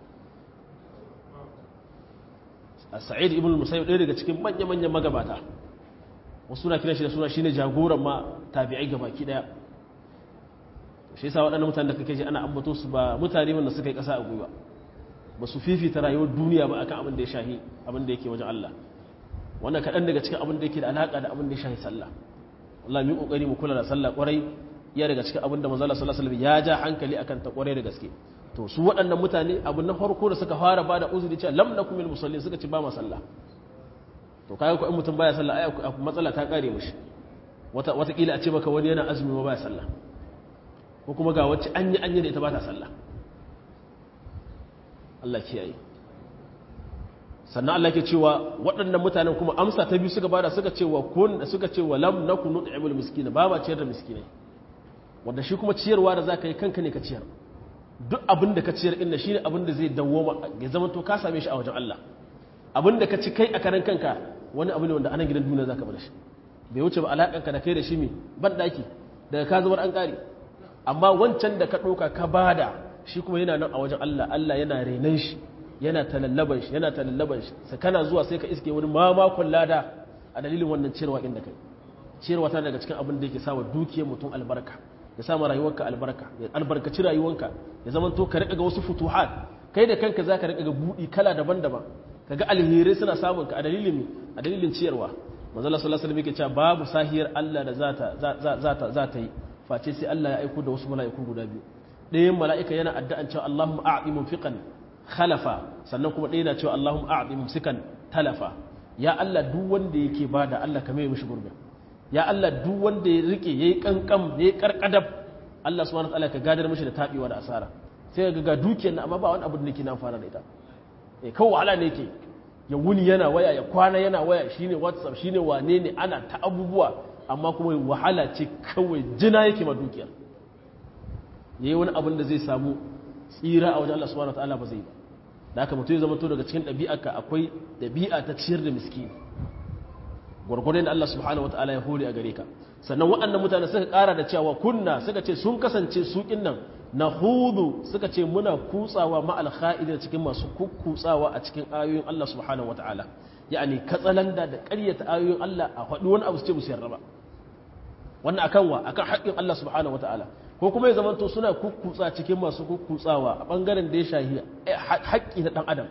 A: a sa'id ibn musayyib ɗaya daga cikin manya-manyan magabata wasu na kiran shi da suna shine jagoran ma tabi'ai ga baki daya shi yasa waɗannan mutane da kake ji ana ambato su ba mutane wanda suka yi ƙasa a gwiwa ba su fifita rayuwar duniya ba akan abin da ya shahi abin da yake wajen Allah wannan kaɗan daga cikin abin da yake da alaƙa da abin da ya shahi sallah wallahi mu kokari mu kula da sallah ƙwarai iya daga cikin abin da manzo Allah sallallahu alaihi wasallam ya ja hankali akan ta ƙwarai da gaske to su waɗannan mutane abin na farko da suka fara bada uzuri cewa lam nakum min musallin suka ci ba ma sallah to kayan ko in mutum baya sallah ai matsala ta kare mishi wata watakila a ce maka wani yana azumi ba baya sallah ko kuma ga wacce an yi an yi da ita ba ta sallah Allah kiyaye sannan Allah ke cewa waɗannan mutanen kuma amsa ta biyu suka bada suka ce wa kun suka ce wa lam nakun nut'imul miskina ba ba ciyar da miskinai wanda shi kuma ciyarwa da zaka yi kanka ne ka ciyar duk abin da ka ciyar inda shine abin da zai dawo ya zama to ka same shi a wajen Allah abin da ka ci kai a karan kanka wani abu ne wanda anan gidan duniya zaka bar shi bai wuce ba alakanka da kai da shi me ban daki daga ka zubar an kare amma wancan da ka ɗauka ka bada shi kuma yana nan a wajen Allah Allah yana renan shi yana talallaban shi yana talallaban shi sai kana zuwa sai ka iske wani mamakon lada a dalilin wannan ciyarwa inda kai ciyarwa tana daga cikin abin da yake sawa dukiyar mutum albarka ya sama rayuwarka albarka ya albarkaci rayuwarka ya zama to ka rika ga wasu futuhat kai da kanka zaka rika ga budi kala daban-daban kaga alherai suna samun ka a dalilin a dalilin ciyarwa manzo Allah sallallahu alaihi wasallam yake cewa babu sahiyar Allah da zata zata zata yi face sai Allah ya aiko da wasu mala'iku guda biyu ɗayan mala'ika yana addu'an cewa Allahumma a'ti mumfiqan khalafa sannan kuma ɗaya na cewa Allahumma a'ti mumsikan talafa ya Allah duk wanda yake bada Allah ka mai mishi gurbin ya Allah duk wanda ya rike yayi kankam yayi karkadab Allah subhanahu wataala ka gadar mishi da tabewa da asara sai ga ga dukiyar amma ba wani abu da nake na fara da ita eh kawai wahala ne yake ya wuni yana waya ya kwana yana waya shine whatsapp shine wane ne ana ta abubuwa amma kuma wahala ce kawai jina yake ma dukiyar yayi wani abin da zai samu tsira a wajen Allah subhanahu wataala ba zai ba da haka mutum ya zama to daga cikin ɗabi'arka akwai ɗabi'a ta ciyar da miskini gwargwadon da Allah subhanahu wataala ya hore a gare ka sannan waɗannan mutane suka ƙara da cewa kunna suka ce sun kasance su nan na hudu suka ce muna kutsawa ma'al kha'idin cikin masu kukkutsawa a cikin ayoyin Allah subhanahu wataala yani katsalanda da ƙaryata ayoyin Allah a faɗi wani abu su ce musu yarda ba wannan akan wa akan haƙƙin Allah subhanahu wataala ko kuma ya zamanto suna kukkutsa cikin masu kukkutsawa a ɓangaren da ya shahi haƙƙi na ɗan adam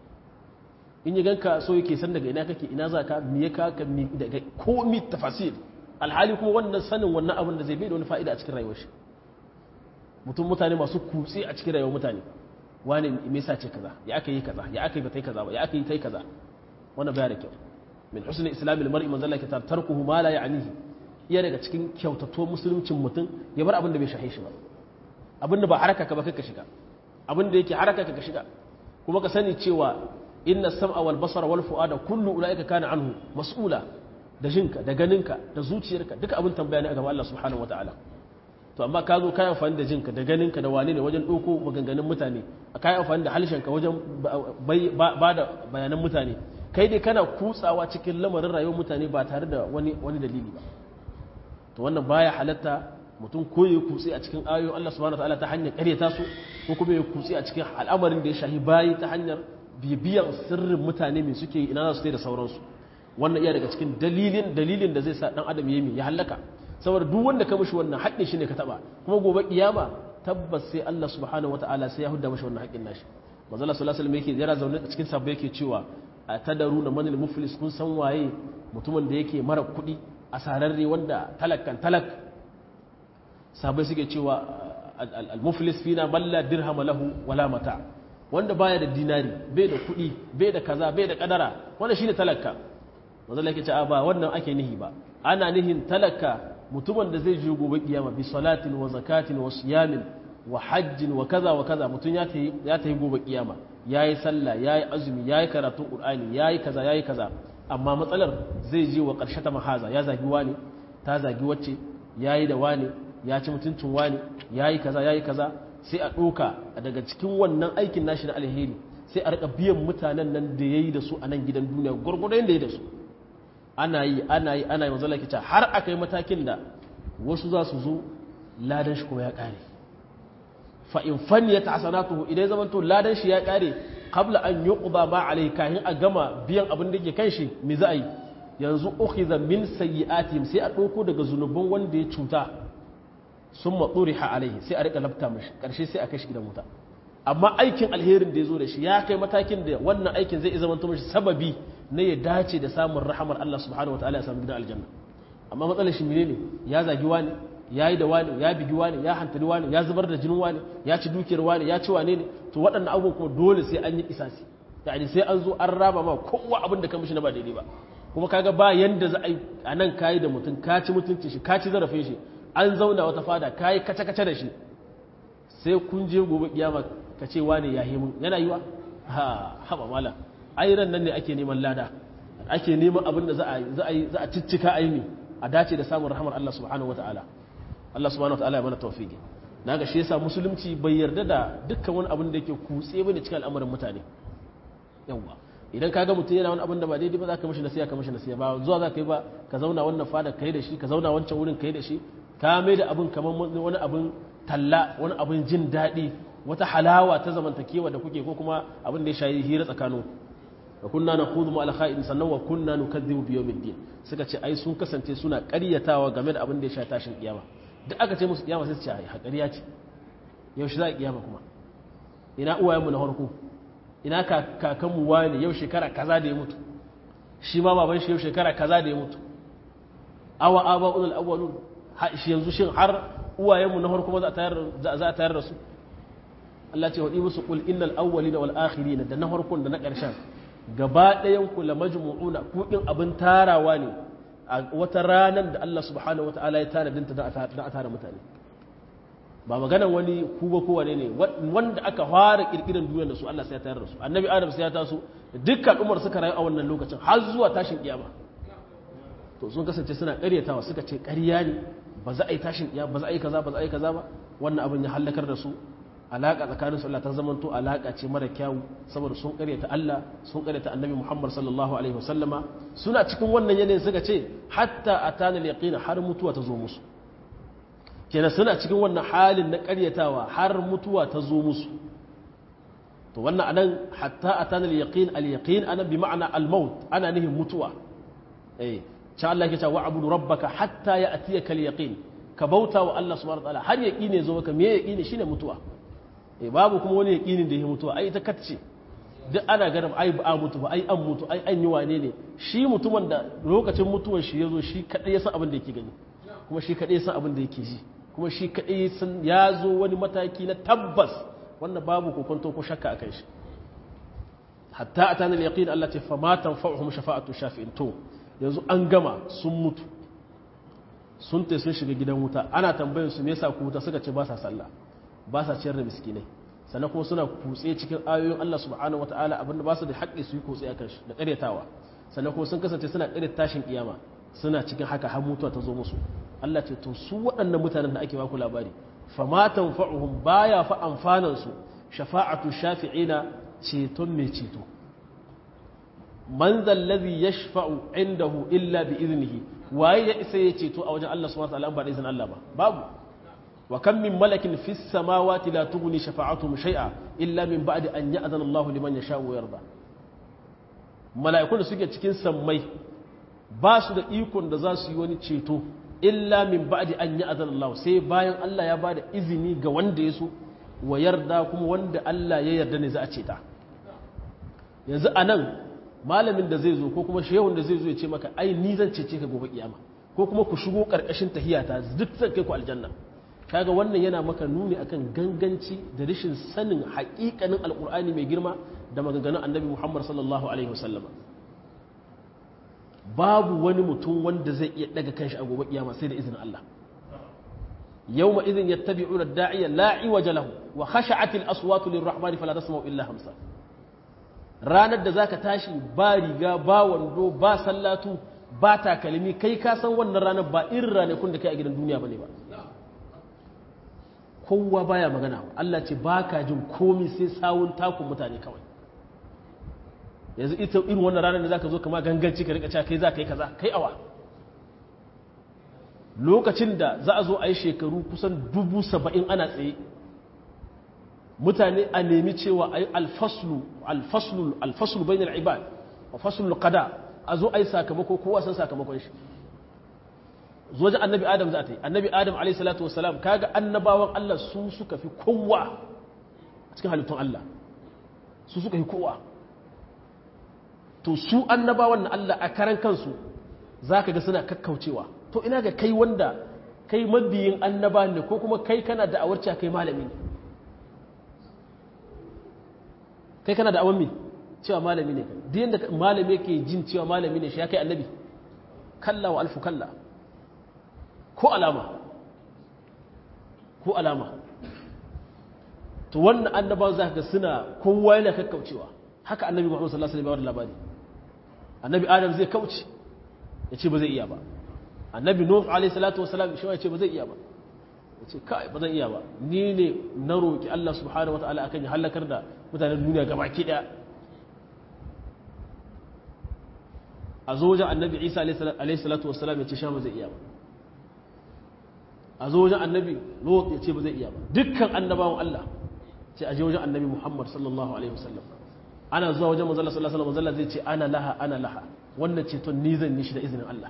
A: in yi ganka so yake san daga ina kake ina za ka me ya kaka daga komi tafasir alhali kuma wannan sanin wannan abin da zai bai da wani fa'ida a cikin rayuwar shi mutum mutane masu kutse a cikin rayuwar mutane wani me yasa ce kaza ya aka yi kaza ya aka yi ba tai kaza ba ya aka yi tai kaza wannan baya da kyau min husnul islamil mar'i man zalla kitab tarkuhu ma la ya'nihi iya daga cikin kyautato musuluncin mutum ya bar abin da bai shahe shi ba abin da ba haraka ka ba kai ka shiga abin da yake haraka ka ka shiga kuma ka sani cewa inna sam'a wal basara wal fu'ada kullu ulaika kana anhu mas'ula da jinka da ganinka da zuciyarka duka abin tambaya ne a gaban Allah subhanahu wataala to amma ka zo kayan amfani da jinka da ganinka da wane ne wajen ɗauko maganganun mutane a kayan amfani da halshenka wajen ba da bayanan mutane kai dai kana kutsawa cikin lamarin rayuwar mutane ba tare da wani wani dalili ba to wannan baya halatta mutum ko ya kutse a cikin ayoyin Allah subhanahu wataala ta hanyar ƙaryata su ko kuma ya kutse a cikin al'amarin da ya shahi bayi ta hanyar bibiyan sirrin mutane mai suke ina za su da sauransu wannan iya daga cikin dalilin dalilin da zai sa dan adam yayi ya halaka saboda duk wanda ka mishi wannan haƙƙin shi ne ka taba kuma gobe kiyama tabbas sai Allah subhanahu wataala sai ya hudda mishi wannan haƙƙin nashi manzo Allah sallallahu alaihi wasallam yake yana zaune a cikin sabbai yake cewa atadaruna manil muflis kun san waye mutumin da yake mara kuɗi a sararre wanda talakkan talak sabai suke cewa al-muflis fina balla dirham lahu wala mata' wanda baya da dinari bai da kuɗi bai da kaza bai da kadara wanda shine talaka wanda yake ce ba wannan ake nihi ba ana nihin talaka mutumin da zai je gobe kiyama bi salatin wa zakatin wa siyamin wa hajjin wa kaza wa kaza mutum ya tayi ya tayi gobe kiyama yayi sallah yayi azumi yayi karatun qur'ani yayi kaza yayi kaza amma matsalar zai je wa ƙarshe ta mahaza ya zagi wani ta zagi wacce ya yi da wani ya ci mutuncin wani ya yi kaza ya yi kaza sai a ɗoka daga cikin wannan aikin nashi na alheri sai a rika biyan mutanen nan da ya yi da su a nan gidan duniya gwargwadon da ya da su ana yi ana yi ana yi manzo lakica har aka yi matakin da wasu za su zo ladan shi kuma ya ƙare fa in faniyat hasanatuhu idan zaman to ladan shi ya ƙare qabla an yuqda ma alayhi kahin a gama biyan abin da ke kan shi me za a yi yanzu ukhiza min sayyi'atihim sai a ɗauko daga zunuban wanda ya cuta sun matsuriha alaihi sai a rika lafta mashi ƙarshe sai a kai shi gidan wuta amma aikin alherin da ya zo da shi ya kai matakin da wannan aikin zai zama mashi sababi na ya dace da samun rahamar Allah subhanahu wa ta'ala ya samu gidan aljanna amma matsalar shi menene ya zagi wani ya yi da wani ya bigi wani ya hantari wani ya zubar da jinin wani ya ci dukiyar wani ya ci wane ne to waɗannan abubuwan kuma dole sai an yi isasi yani sai an zo an raba ma kowa abin da ka mishi na ba daidai ba kuma kaga ba yanda za a yi a nan kayi da mutum ka ci mutuncin shi ka ci zarafin shi an zauna wata fada kayi kace-kace da shi sai kun je gobe kiyama ka ce wane ya mun yana yiwa ha haba mala ai ran nan ne ake neman lada ake neman abin da za a za a za a ciccika aini a dace da samun rahmar Allah subhanahu wataala Allah subhanahu wataala ya mana tawfiki naga shi yasa musulunci bai yarda da dukkan wani abin da yake kutse bane cikin al'amuran mutane yawa idan ka ga mutum yana wani abin da ba daidai ba za ka mishi nasiya ka mishi nasiya ba zuwa za ka yi ba ka zauna wannan fada kai da shi ka zauna wancan wurin kai da shi ka mai da abin kamar wani abin talla wani abin jin daɗi wata halawa ta zamantakewa da kuke ko kuma abin da ya shayi hira tsakanin wa kunna na hudu mu alkha'in sannan wa kunna nu kadhibu bi yawmiddin suka ce ai sun kasance suna ƙaryatawa game da abin da ya shayi tashin kiyama duk aka ce musu kiyama sai su ce ai hakariya ce yaushe za a kiyama kuma ina uwayenmu na farko ina kakanmu wani yau shekara kaza da ya mutu shi ma baban shi yau shekara kaza da ya mutu awa aba ulul awwalun shi yanzu shin har uwayenmu na farko za a tayar za a tayar da su Allah ce wadi musu qul innal awwalina wal akhirina da na farkon da na ƙarshen gaba ɗayan ku la majmu'una ku din abin tarawa ne a wata ranar da Allah subhanahu wataala ya tanadinta da a tara mutane ba maganan wani kuba ko wane ne wanda aka fara kirkiran duniyar da su Allah sai ya tayar da su annabi adam sai ya taso dukkan umar suka rayu a wannan lokacin har zuwa tashin kiyama to sun kasance suna ƙaryatawa suka ce ƙarya ne ba za a yi tashin kiyama ba za a yi kaza ba za a yi kaza ba wannan abin ya halakar da su alaka tsakanin su Allah ta zamanto alaka ce mara kyawu saboda sun ƙaryata Allah sun ƙaryata annabi Muhammad sallallahu alaihi wasallama suna cikin wannan yanayin suka ce hatta atana al-yaqin har mutuwa ta zo musu kenan suna cikin wannan halin na karyatawa har mutuwa ta zo musu to wannan anan hatta atana al-yaqin al-yaqin ana bi ma'ana al-maut ana nihin mutuwa eh cha Allah yake cewa abudu rabbaka hatta ya'tiyaka al-yaqin ka bauta wa Allah subhanahu wa ta'ala har yaqini zo maka me yaqini shine mutuwa eh babu kuma wani yaqinin da ya mutuwa ai ta kacce duk ana ganin ai ba mutu ba ai an mutu ai an yi wane ne shi mutumin da lokacin mutuwar shi yazo shi kadai ya san abin da yake gani kuma shi kadai ya san abin da yake ji kuma shi kaɗai sun ya zo wani mataki na tabbas wanda babu kokonto ko shakka a kan shi hatta a tanar yaƙin Allah ce famatan fa'uhum shafa'atu shafi'in to yanzu an gama sun mutu sun te sun shiga gidan wuta ana tambayin su me yasa ku wuta suka ce ba sa sallah ba sa ciyar da miskinai sannan kuma suna kutse cikin ayoyin Allah subhanahu wataala abinda ba su da haƙƙi su yi kutse a kan shi da ƙaryatawa sannan kuma sun kasance suna ƙaryata tashin kiyama suna cikin haka har mutuwa ta zo musu Allah ce to su waɗannan mutanen da ake baku labari fama tanfa'uhum baya fa amfanan su shafa'atu shafi'ina ceton mai ceto man zal ladhi yashfa'u indahu illa bi idnihi waye ya isa ya ceto a wajen Allah subhanahu wa ta'ala ba da izinin Allah ba babu wa kam min malakin fis samawati la tughni shafa'atuhum shay'a illa min ba'di an ya'zana Allahu liman yasha'u wa yarda mala'ikun da suke cikin sammai ba su da ikon da za su yi wani ceto illa min ba'di an ya'zana Allah sai bayan Allah ya bada izini ga wanda ya so wa yarda kuma wanda Allah ya yarda ne za a ceta yanzu anan malamin da zai zo ko kuma shehun da zai zo ya ce maka ai ni zan cece ka gobe kiyama ko kuma ku shigo karkashin tahiyata duk zan kai ku aljanna kaga wannan yana maka nuni akan ganganci da rashin sanin haƙiƙanin alƙur'ani mai girma da maganganun annabi Muhammad sallallahu alaihi wasallam babu wani mutum wanda zai iya daga kanshi a gobe kiyama sai da izinin Allah yawma idhin yattabi'una ad-da'iya la iwaja lahu wa khasha'at al-aswatu lir-rahmani fala tasma'u illa hamsa ranar da zaka tashi ba riga ba wando ba sallatu ba takalmi kai ka san wannan ranar ba irin ranakun da kai a gidan duniya bane ba kowa baya magana Allah ce baka jin komi sai sawun takun mutane kawai yanzu ita irin wannan ranar da zaka zo kama ganganci ka rika cewa kai za ka yi kaza kai awa lokacin da za a zo a yi shekaru kusan dubu saba'in ana tsaye mutane a nemi cewa a yi alfaslu alfaslu alfaslu bai na ibad a faslu kada a zo a yi sakamako kowa san sakamakon shi zo ji annabi adam za ta yi annabi adam alaihi salatu wasalam kaga annabawan allah su suka fi kowa a cikin halittun allah su suka fi kowa to su annabawan na allah a karan kansu za ka ga suna kakkaucewa to ina ga kai wanda kai mabiyin annaba ne ko kuma kai kana da awarci kai malami ne kai kana da awon cewa malami ne duk yadda malami yake jin cewa malami ne shi ya kai annabi kalla wa alfu kalla ko alama ko alama to wannan annabawan za ka suna kowa yana kakkaucewa haka annabi muhammadu sallallahu alaihi wasallam labari annabi adam zai kauce ya ce ba zai iya ba annabi nuh alaihi salatu wasalam shi ya ce ba zai iya ba ya ce kai ba zan iya ba ni ne na roki Allah subhanahu wataala akan ya halakar da mutanen duniya gabaki daya a zo wajen annabi isa alaihi salatu wasalam ya ce sha ba zai iya ba a zo wajen annabi lot ya ce ba zai iya ba dukkan annabawan Allah ce a je wajen annabi muhammad sallallahu alaihi wasallam ana zuwa wajen manzala sallallahu alaihi wasallam zai ce ana laha ana laha wannan ceton ni zan yi shi da izinin Allah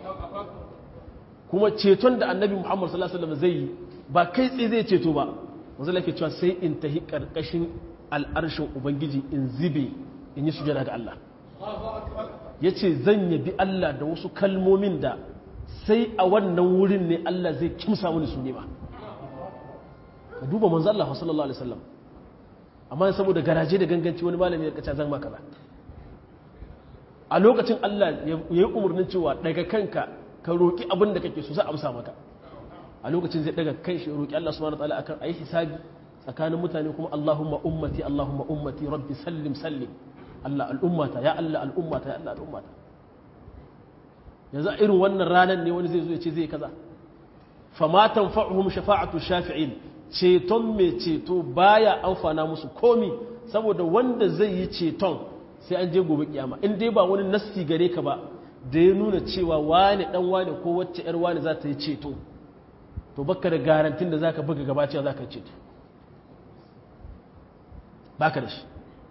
A: kuma ceton da annabi muhammad sallallahu alaihi wasallam zai yi ba kai tsaye zai ceto ba manzala ke cewa sai in tahi karkashin al'arshin ubangiji in zibe in yi sujada ga Allah ya ce zan yabi Allah da wasu kalmomin da sai a wannan wurin ne Allah zai kimsa mini su nema ka duba manzo Allah sallallahu alaihi wasallam amma saboda garaje da ganganci wani malami ya kace zan maka ba a lokacin Allah ya yi umarnin cewa daga kanka ka roki abin da kake so sai amsa maka a lokacin zai daga kai shi roki Allah subhanahu wataala akan ayi hisabi tsakanin mutane kuma Allahumma ummati Allahumma ummati rabbi sallim sallim Allah al'ummata ya Allah al'ummata ya Allah al'ummata yanzu a irin wannan ranar ne wani zai zo ya ce zai kaza famatan fa'uhum shafa'atu shafi'in ceton mai ceto baya amfana musu komi saboda wanda zai yi ceton sai an je gobe kiyama in dai ba wani nasti gare ka ba da ya nuna cewa wani dan wani ko wacce yar wani za ta yi ceto to baka da garantin da zaka buga gaba cewa zaka yi ceto baka da shi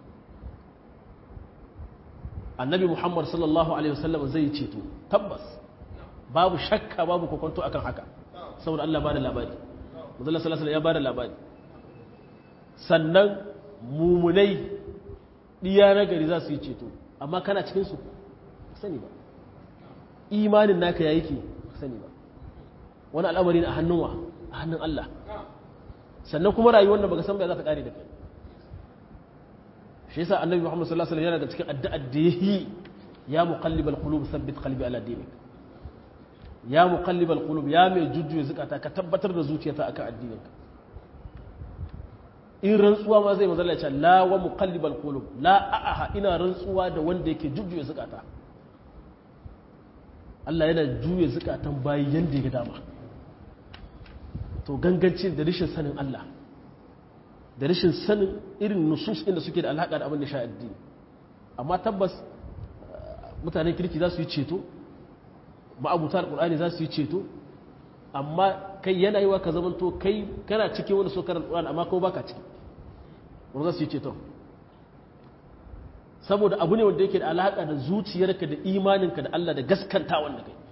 A: annabi muhammad sallallahu alaihi wasallam zai ceto tabbas babu shakka babu kokonto akan haka saboda Allah bada labari Muhammad sallallahu alaihi ya bada labari sannan mumunai diya na gari za su yi ceto amma kana cikin su sani ba imanin naka yayi ke sani ba wani al'amari a hannun wa a hannun Allah sannan kuma rayuwar da baka san ba za ta kare da kai shi yasa annabi Muhammad sallallahu alaihi wasallam yana daga cikin addu'ar da yayi ya muqallibal qulub thabbit qalbi ala dinik ya muqallibal qulub ya mai jujjuya zakata ka tabbatar da zuciyata akan addininka in rantsuwa ma zai mazalla ce la wa muqallibal qulub la a'aha ina rantsuwa da wanda yake jujjuya zakata Allah yana juya zakatan bayi yanda ya dama to gangancin da rishin sanin Allah da rashin sanin irin nusus inda suke da alaƙa da abin da sha addini amma tabbas mutanen kirki za su yi ceto ma'abuta alƙulani za su yi ceto amma kai yana yi wa ka zamanto kai kana cikin wanda so karar alƙulani amma kuma baka ciki wanda za su yi ceto saboda abu ne wanda yake da alaƙa da zuciyarka da imaninka da Allah da gaskanta wanda kai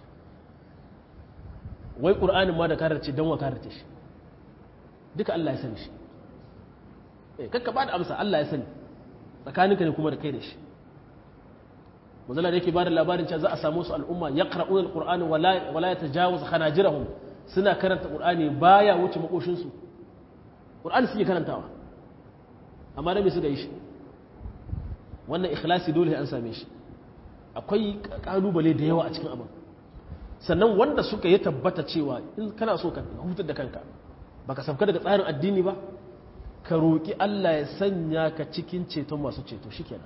A: wai ƙur'anin ma da kararce don wa kararce shi duka Allah ya sani shi kakka ba da amsa Allah ya sani tsakaninka ne kuma da kai da shi manzala da yake ba da labarin cewa za a samu su al'umma ya ƙara'un al-ƙur'ani wala ya tajawuz khanajirahum suna karanta ƙur'ani baya wuce makoshinsu ƙur'ani suke karantawa amma da me suka yi shi wannan ikhlasi dole an same shi akwai ƙalubale da yawa a cikin abin sannan wanda suka yi tabbata cewa in kana so ka hutar da kanka baka sauka daga tsarin addini ba ka roƙi Allah ya sanya ka cikin ceton masu ceto shikenan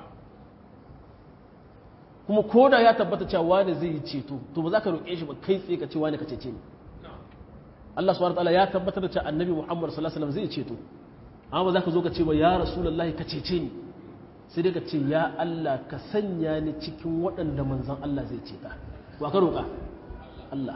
A: kuma ko da ya tabbata cewa wani zai yi ceto to ba za ka roƙe shi ba kai tsaye ka ce wani ka cece ni Allah subhanahu wataala ya tabbatar da cewa annabi Muhammad sallallahu alaihi wasallam zai ceto amma ba za ka zo ka ce ba ya rasulullahi ka cece ni sai dai ka ce ya Allah ka sanya ni cikin waɗanda manzon Allah zai ceta wa ka roƙa Allah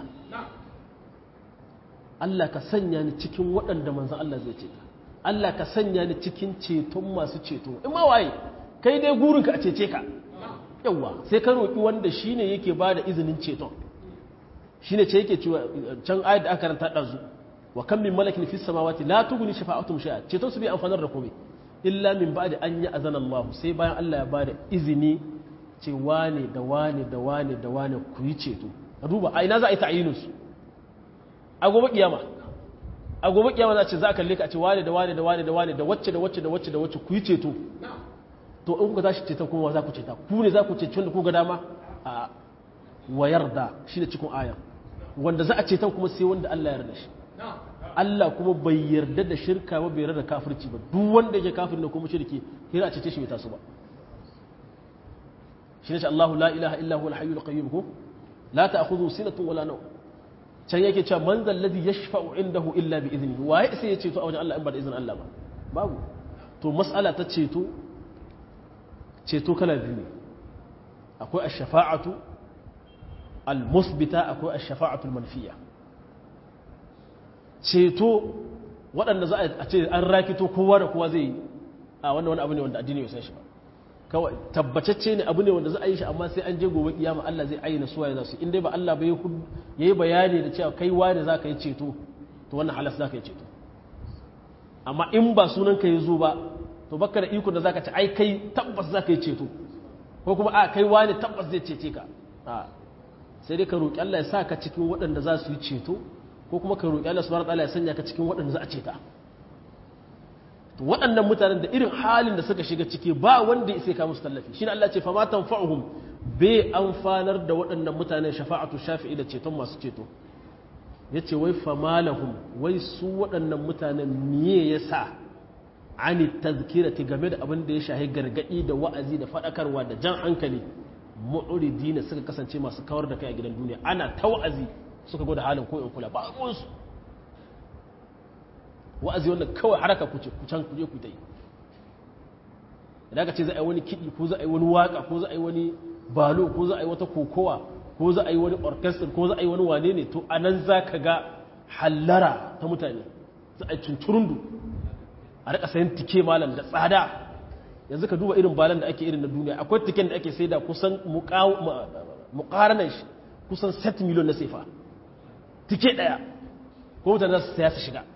A: Allah ka sanya ni cikin waɗanda manzon Allah zai ceta Allah ka sanya ni cikin ceton masu ceto in ma waye kai dai gurinka a cece ka yawa sai ka roƙi wanda shine yake ba da izinin ceton shine ce yake cewa can ayat da aka karanta ɗazu wa kan min malakin fis samawati la tughni shafa'atuhum shay'a ceton su bai amfanar da komai illa min ba'di an yi azana Allah sai bayan Allah ya ba da izini ce wane da wane da wane da wane ku yi ceto a duba a ina za a yi ta'ayinin su a gobe kiyama a gobe kiyama za a ce za a kalle ka a ce wane da wane da wane da wane da wacce da wacce da wacce da wacce ku yi ceto to in kuka tashi ceton kuma za ku ceta ku ne za ku ceci wanda ku ga dama a wayar da shi da cikin aya wanda za a ceton kuma sai wanda Allah ya yarda shi Allah kuma bai yarda da shirka ba bai yarda da kafirci ba duk wanda yake kafir ne kuma shirki hira a cece shi bai taso ba shi ne Allahu la ilaha illa huwa al-hayyul qayyum ko la ta'khudhu sinatun wala nawm can yake cewa man zal ladhi yashfa'u indahu illa bi idnihi waye sai ya ceto a wajen Allah in ba da izinin Allah ba babu to mas'ala ta ceto ceto kala biyu ne akwai ash-shafa'atu al-musbita akwai ash-shafa'atu al-manfiya ceto waɗanda za a ce an rakito kowa da kowa zai yi a wannan wani abu ne wanda addini ya san shi ba kawai tabbatacce ne abu ne wanda za a yi shi amma sai an je gobe kiyama Allah zai ayyana suwaye za su in dai ba Allah bai yayi bayani da cewa kai wani za ka yi ceto to wannan halas za ka yi ceto amma in ba sunan ka yi zo ba to baka da iko da za ka ci ai kai tabbas za ka yi ceto ko kuma a kai wani tabbas zai cece ka a sai dai ka roƙi Allah ya sa ka cikin waɗanda za su yi ceto ko kuma ka roƙi Allah subhanahu wataala ya sanya ka cikin waɗanda za a ceta to waɗannan mutanen da irin halin da suka shiga ciki ba wanda ya sai ka musu tallafi shine Allah ce fa ma tanfa'uhum bai amfanar da waɗannan mutanen shafa'atu shafi'i da ceton masu ceto yace wai fa malahum wai su waɗannan mutanen miye yasa ani tazkirati game da abin da ya shahi gargadi da wa'azi da faɗakarwa da jan hankali mu'ridina suka kasance masu kawar da kai a gidan duniya ana ta wa'azi suka gwada halin ko in kula ba ruwansu wa'azi wannan kawai haraka ku ce ku can ku je ku ta yi idan ka ce za a yi wani kiɗi ko za a yi wani waka ko za a yi wani balo ko za a yi wata kokowa ko za a yi wani orchestra ko za a yi wani wane ne to anan za ka ga hallara ta mutane za a yi tunturundu a rika sayan tike malam da tsada yanzu ka duba irin balan da ake irin na duniya akwai tiken da ake sai da kusan muƙaranar shi kusan 7 miliyon na sefa tike ɗaya ko mutane za su saya su shiga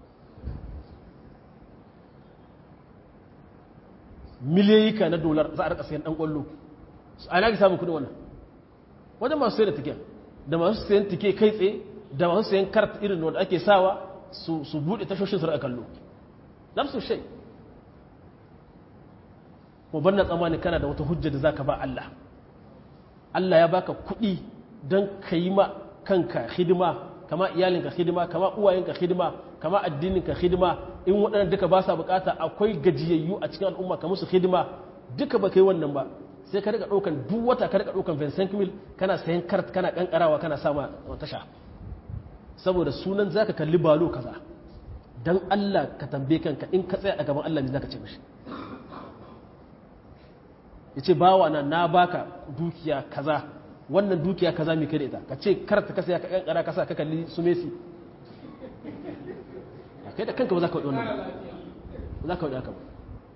A: miliyoyika na dolar za a rika sayan dan kwallo a na samun kudin wannan wajen masu sayan da tike da masu sayan tike kai tsaye da masu sayan kart irin wanda ake sawa su bude tashoshin su rika kallo nafsu shai ko banna tsammani kana da wata hujja da zaka ba Allah Allah ya baka kuɗi don ka yi ma kanka hidima kama iyalinka hidima kama uwayenka hidima kama addininka hidima in waɗannan duka ba sa bukata akwai gajiyayyu a cikin al'umma ka musu hidima duka ba kai wannan ba sai ka rika ɗaukan duk wata ka rika ɗaukan Vincent Mil kana sayan kart kana kankarawa kana sama tasha saboda sunan zaka kalli balo kaza dan Allah ka tambaye kanka in ka tsaya a gaban Allah ne zaka ce mishi yace bawa na na baka dukiya kaza wannan dukiya kaza mai kai da ita ka ce karta ka saya ka kankara ka sa ka kalli su Messi kai da kanka ba za ka waɗi wannan ba za ka waɗi haka ba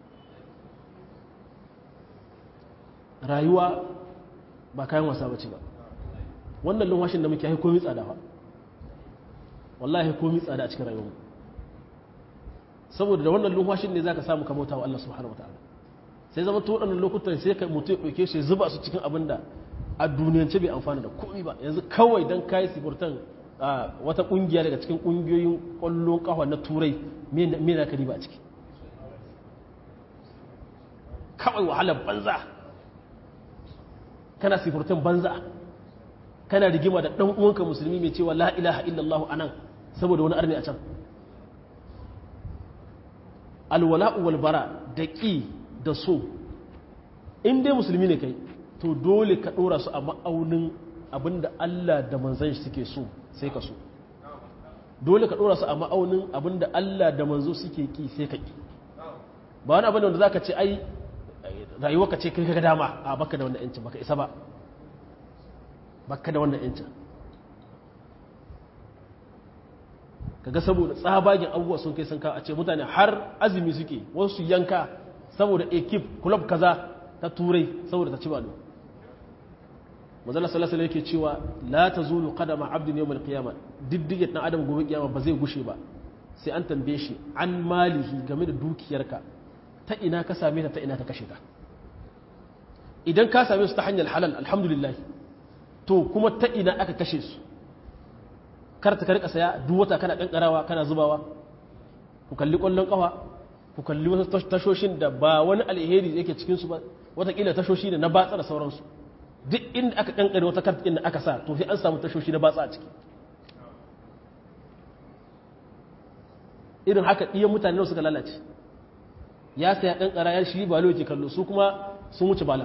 A: rayuwa ba kayan wasa ba ce ba wannan lumwashin da muke haiku komi tsada ba wallahi komi tsada a cikin rayuwa saboda da wannan lumwashin ne za ka samu kamauta wa Allah subhanahu wa ta'ala sai zama to waɗannan lokutan sai ka mutu ya ɗauke shi zuba su cikin abin da a duniyance bai amfana da komi ba yanzu kawai don kayi sifurtan wata ƙungiya daga cikin ƙungiyoyin ƙwallon ƙawa na turai me na kari ba a ciki kawai wahalar banza kana sifurtan banza kana rigima da ɗan uwanka musulmi mai cewa la ilaha illallah a nan saboda wani arni a can alwala'u wal bara da ƙi da so in dai musulmi ne kai to dole ka ɗora su a ma'aunin abinda Allah da manzan shi suke so sai ka so dole ka ɗora su a ma'aunin abinda Allah da manzo suke ƙi sai ka ƙi ba wani abin da za ka ce ai rayuwa ka ce kai ka dama a baka da wannan yancin baka isa ba baka da wannan yancin kaga saboda tsabagen abubuwa sun kai sun kawo a ce mutane har azumi suke wasu yanka saboda ekip club kaza ta turai saboda ta ci balo mazala salasala yake cewa la ta zulu kadama abdin yau mai kiyama diddige ɗan adam gobe kiyama ba zai gushe ba sai an tambaye shi an malihi game da dukiyarka ta ina ka same ta ta ina ta kashe ta idan ka same su ta hanyar halal alhamdulillah to kuma ta ina aka kashe su kar ta karka saya duk wata kana kankarawa kana zubawa ku kalli kwallon kafa ku kalli wasu tashoshin da ba wani alheri yake cikin su ba watakila tashoshi ne na batsa da sauransu duk inda aka kankare wata kartikin da aka sa to sai an samu tashoshi na batsa a ciki irin haka ɗiyan mutane suka lalace ya saya kankara ya shi balo yake kallo su kuma sun wuce bala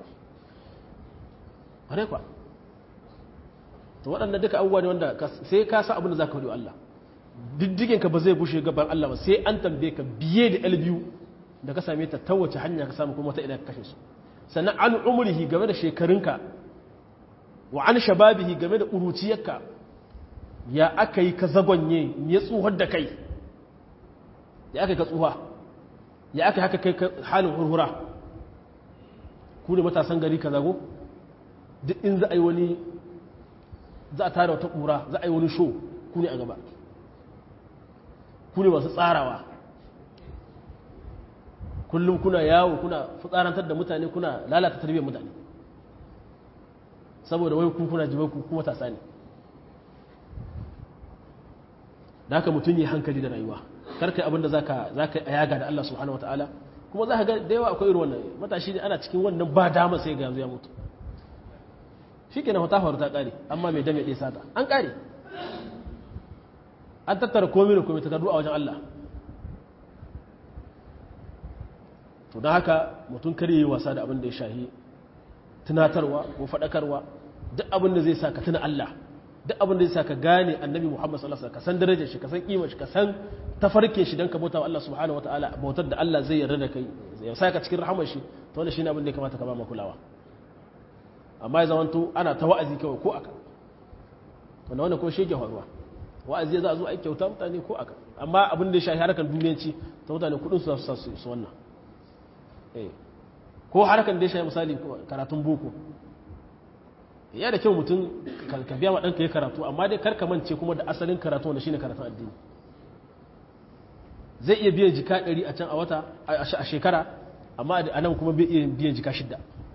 A: ƙwarai kwa to waɗanda duka abubuwa ne wanda sai ka sa abin da za ka wa Allah diddigenka ba zai bushe gaban Allah ba sai an tambaye ka biye da biyu da ka same ta ta wace hanya ka samu kuma ta ina ka kashe su sannan an umrihi game da shekarunka wa an shababihi game da uruciyarka ya aka yi ka zagonye ya tsuhar da kai ya aka yi ka tsuha ya aka haka kai halin hurhura ku ne matasan gari ka zago duk in za a yi wani za a tara wata ƙura za a yi wani sho ku ne a gaba ku ne masu tsarawa kullum kuna yawo kuna fitsarantar da mutane kuna lalata tarbiyyar mutane saboda wai ku kuna jibai ku kuma tasa ne da haka mutum yi hankali da rayuwa karkai abinda za ka yi a yaga da Allah subhanahu wata'ala kuma za ka ga da yawa akwai irin wannan matashi ne ana cikin wannan ba dama sai ga yanzu ya mutu shi ke na wata faru ta ƙare amma mai dame ɗaya sata an ƙare an tattara komi da komi takardu a wajen Allah to don haka mutum kar yi wasa da abin da ya shahi tunatarwa ko faɗakarwa duk abin da zai sa ka tuna Allah duk abin da zai sa ka gane annabi Muhammad sallallahu alaihi wasallam ka san darajar shi ka san kimar shi ka san tafarkin shi dan ka bauta wa Allah subhanahu wataala bautar da Allah zai yarda da kai ya sa ka cikin rahamar shi to wannan shine abin da ya kamata ka ba mu kulawa amma ya zamanto ana ta wa'azi kawai ko aka wanda wannan ko shege faruwa wa'azi za a zo a kyauta mutane ko aka amma abin da ya shafi harkar duniyanci ta mutane kudin su su su wannan ko harkar da ya shafi misali karatun boko ya da kyau mutum ka biya wa ɗanka ya karatu amma dai karka mance kuma da asalin karatu wanda shine karatun addini zai iya biyan jika ɗari a can a wata a shekara amma a nan kuma bai iya biyan jika shidda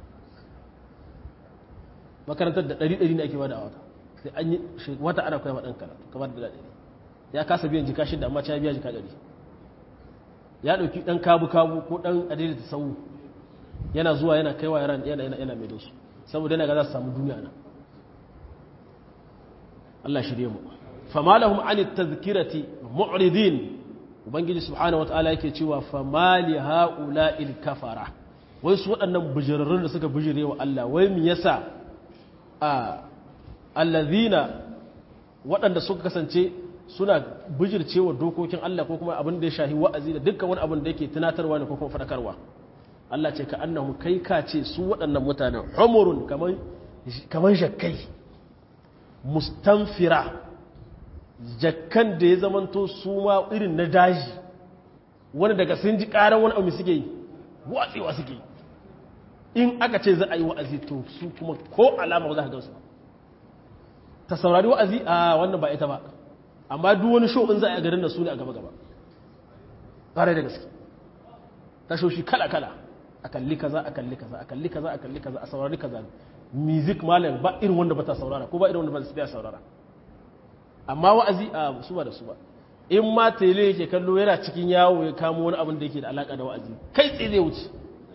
A: makarantar da ɗari ɗari ne ake bada a wata sai an yi wata ana koya ɗan karatu kamar da ɗari ya kasa biyan jika shida amma ya biya jika ɗari ya ɗauki ɗan kabu kabu ko ɗan adaidaita sau yana zuwa yana kaiwa yaran yana yana yana mai su saboda yana ga za su samu duniya nan Allah shirye mu fama lahum an tadhkirati mu'ridin ubangiji subhanahu wataala yake cewa fama li haula'il kafara wai su waɗannan bijirarrun da suka bijire wa Allah wai me yasa a allazina waɗanda suka kasance suna bijircewa dokokin Allah ko kuma abin da ya shahi wa'azi da dukkan wani abin da yake tunatarwa ne ko kuma fadakarwa Allah ce ka annahu kai ka ce su waɗannan mutanen humurun kaman kaman jakkai mustanfira jakkan da ya zamanto su ma irin na daji wani daga sun ji ƙarar wani abu suke yi watsewa suke yi in aka ce za a yi wa'azi to su kuma ko alama ba za ka gansu ta saurari wa'azi a wannan ba ita ba amma duk wani show in za a yi garin da su ne a gaba-gaba ƙarai da gaske tashoshi kala-kala a kalli kaza a kalli kaza a kalli kaza a kalli kaza a saurari kaza music malam ba irin wanda ba ta saurara ko ba irin wanda ba ta saurara amma wa'azi a su ba da su ba in ma tele yake kallo yana cikin yawo ya kamo wani abin da yake da alaka da wa'azi kai tsaye zai wuce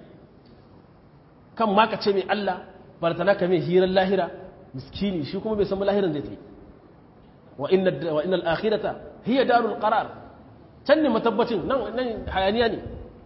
A: kan ma ka ce mai Allah bartana ka mai hirar lahira miskini shi kuma bai san lahiran zai ta yi wa inna al-akhirata hiya darul qarar can ne matabbacin nan nan hayaniya ne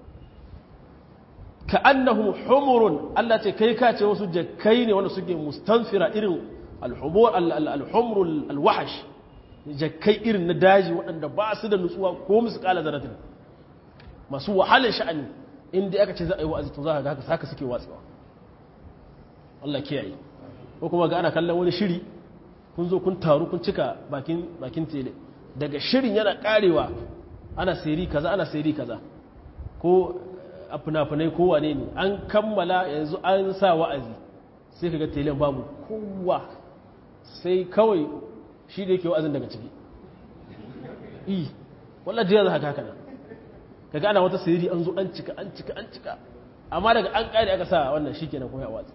A: ka annahum humurun Allah ce kai ka ce wasu jakkai ne wanda suke mustanfira irin al-humur al-humr al-wahash jakkai irin na daji waɗanda ba su da nutsuwa ko musu kala zaratin masu wahalar sha'ani inda aka ce za a yi wa'azi to za ka ga haka suke watsewa Allah kiyaye ko kuma ga ana kallon wani shiri kun zo kun taru kun cika bakin bakin tele daga shirin yana karewa ana seri kaza ana seri kaza ko a fina-finai ko wane ne an kammala yanzu an sa wa'azi sai ka ga telen babu kowa sai kawai shi da yake wa'azin daga ciki i wallah jiya za haka haka nan kaga ana wata sirri an zo an cika an cika an cika amma daga an kare aka sa wannan shikenan kuma ya watsi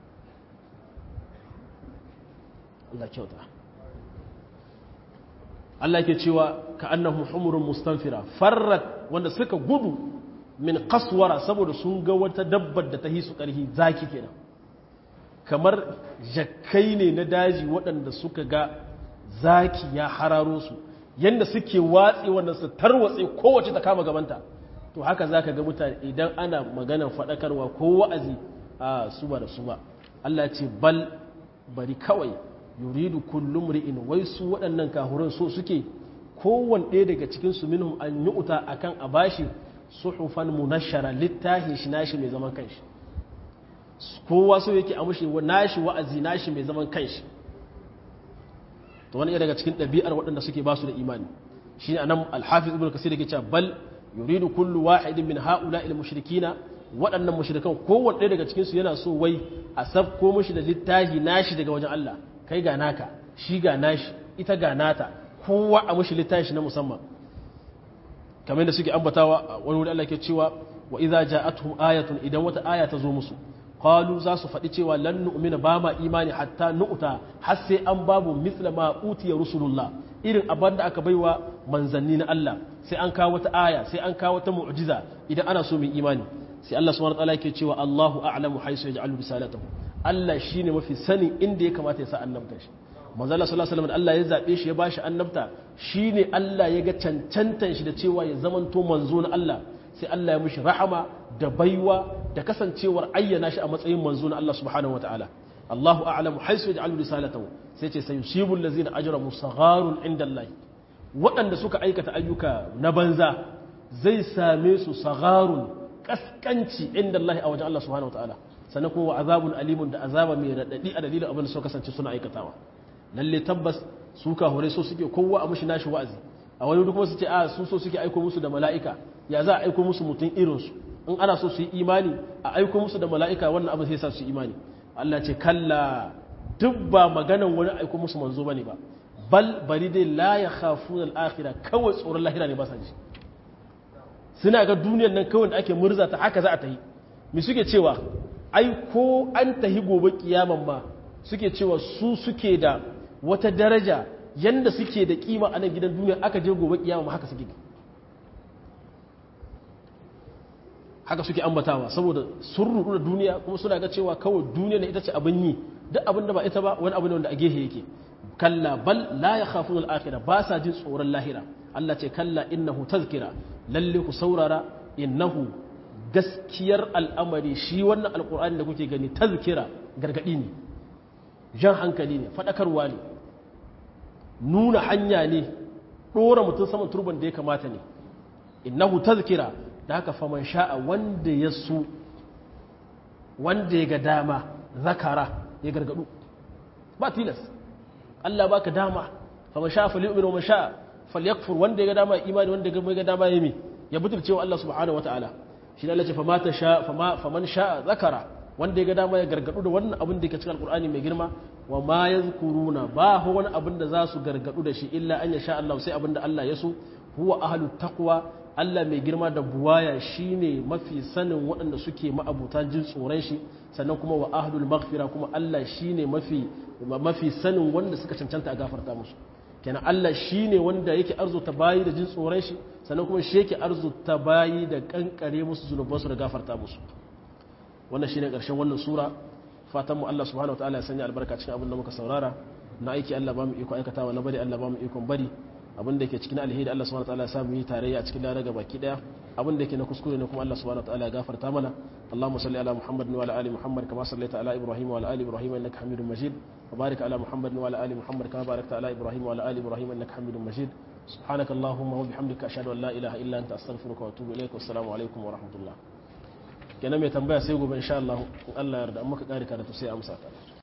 A: Allah kyauta Allah ke cewa ka annahu humurun mustanfira farrat wanda suka gudu min kaswara saboda sun ga wata dabbar da ta hisu karhi zaki kenan kamar jakkai ne na daji waɗanda suka ga zaki ya hararo su yadda suke watsi wanda su tarwatse kowace ta kama gabanta to haka za ka ga mutane idan ana maganar faɗakarwa ko wa'azi a su ba da su ba Allah ce bal bari kawai yuridu kullum ri'in wai su waɗannan kahuran so suke kowane ɗaya daga cikin su minhum an yi uta akan a bashi suhufan munashara littafi shi nashi mai zaman kanshi kowa so yake a mushi nashi wa'azi nashi mai zaman kanshi to wani daga cikin ɗabi'ar waɗanda suke ba su da imani shi ne anan alhafiz ibn kasir yake cewa bal yuridu kullu wahidin min haula il mushrikina waɗannan mushrikan kowanne ɗaya daga cikin su yana so wai a sabko mushi da littafi nashi daga wajen Allah kai ga naka shi ga nashi ita ga nata kowa a mushi littafi na musamman kamar da suke ambatawa wani wuri Allah ke cewa wa idza ja'atuhum ayatun idan wata aya ta zo musu qalu za su faɗi cewa lan nu'mina ba ma imani hatta nu'ta har sai an babu mithla ma utiya rusulullah irin abin da aka baiwa manzanni na Allah sai an kawo wata aya sai an kawo wata mu'jiza idan ana so mu imani sai Allah subhanahu wa ta'ala yake cewa Allahu a'lamu haythu yaj'alu risalatahu Allah shine mafi sanin inda ya kamata ya sa annabta shi manzo Allah sallallahu alaihi wasallam Allah ya zabe shi ya bashi annabta shine Allah ya ga cancantan shi da cewa ya zamanto manzo na Allah sai Allah ya mishi rahama da baiwa da kasancewar ayyana shi a matsayin manzo na Allah subhanahu wataala Allahu a'lamu haythu yaj'alu risalatahu sai ce sayusibu allazina ajramu sagharun inda Allah waɗanda suka aikata ayyuka na banza zai same su sagharun kaskanci inda Allah a wajen Allah subhanahu wataala sannan kuma azabun alimun da azaba mai radadi a dalilin abin da suka kasance suna aikatawa lalle tabbas su kahure so suke kowa a mushi nashi wa'azi a wani duk kuma su ce a su so suke aiko musu da mala'ika ya za a aiko musu mutum irinsu in ana so su yi imani a aiko musu da mala'ika wannan abin sai sa su yi imani Allah ce kalla duk ba maganan wani aiko musu manzo bane ba bal bari dai la ya khafuna al-akhirah kawai tsoron lahira ne ba sa ji suna ga duniyar nan kawai da ake murza ta haka za a tahi me suke cewa ai ko an tahi gobe kiyaman ma suke cewa su suke da wata daraja yanda suke da kima a nan gidan duniya aka je gobe kiyama ma haka suke haka suke ambatawa saboda sun rudu da duniya kuma suna ga cewa kawai duniya ne ita ce abin yi duk abin da ba ita ba wani abu ne wanda a gehe yake kalla bal la yakhafuna al-akhirah ba sa jin tsoron lahira Allah ce kalla innahu tazkira lalle ku saurara innahu gaskiyar al'amari shi wannan alqur'ani da kuke gani tazkira gargadi ne jan hankali ne fadakarwa ne nuna hanya ne dora mutum saman turban da ya kamata ne innahu tazkira da haka faman sha'a wanda ya su wanda ya ga dama zakara ya gargadu ba tilas Allah baka dama faman sha'a falyu'min wa man sha'a falyakfur wanda ya ga dama imani wanda ya ga dama yami ya butulce wa Allah subhanahu wataala shi ne Allah ce fama ta sha fama faman sha'a zakara wanda ya ga dama ya gargadu da wannan abin da yake cikin alqur'ani mai girma wa ma yazkuruna ba hu wani abin da za su gargadu da shi illa an yasha Allah sai abin da Allah ya so huwa ahlut taqwa Allah mai girma da buwaya shine mafi sanin waɗanda suke ma'abuta jin tsoron shi sannan kuma wa ahlul maghfira kuma Allah shine mafi mafi sanin wanda suka cancanta a gafarta musu kenan Allah shine wanda yake arzuta bayi da jin tsoron shi sannan kuma shi yake arzuta bayi da kankare musu zunubansu da gafarta musu wannan shine ƙarshen wannan sura fatan mu Allah subhanahu wataala ya sanya albarka cikin abin da muka saurara na aiki Allah ba mu iko aikatawa na bari Allah ba mu ikon bari abin da yake cikin alheri Allah subhanahu wataala ya samu yi tarayya a cikin lada ga baki daya abin da yake na kuskure ne kuma Allah subhanahu wataala ya gafarta mana Allahumma salli ala Muhammad wa ala ali Muhammad kama sallaita ala Ibrahim wa ala ali Ibrahim innaka Hamidum Majid wa barik ala Muhammad wa ala ali Muhammad kama barakta ala Ibrahim wa ala ali Ibrahim innaka Hamidum Majid سبحانك اللهم وبحمدك أشهد أن لا إله إلا أنت أستغفرك وأتوب إليك والسلام عليكم ورحمة الله kenan mai tambaya sai gobe insha Allah Allah yarda amma ka kare karatu sai amsa ta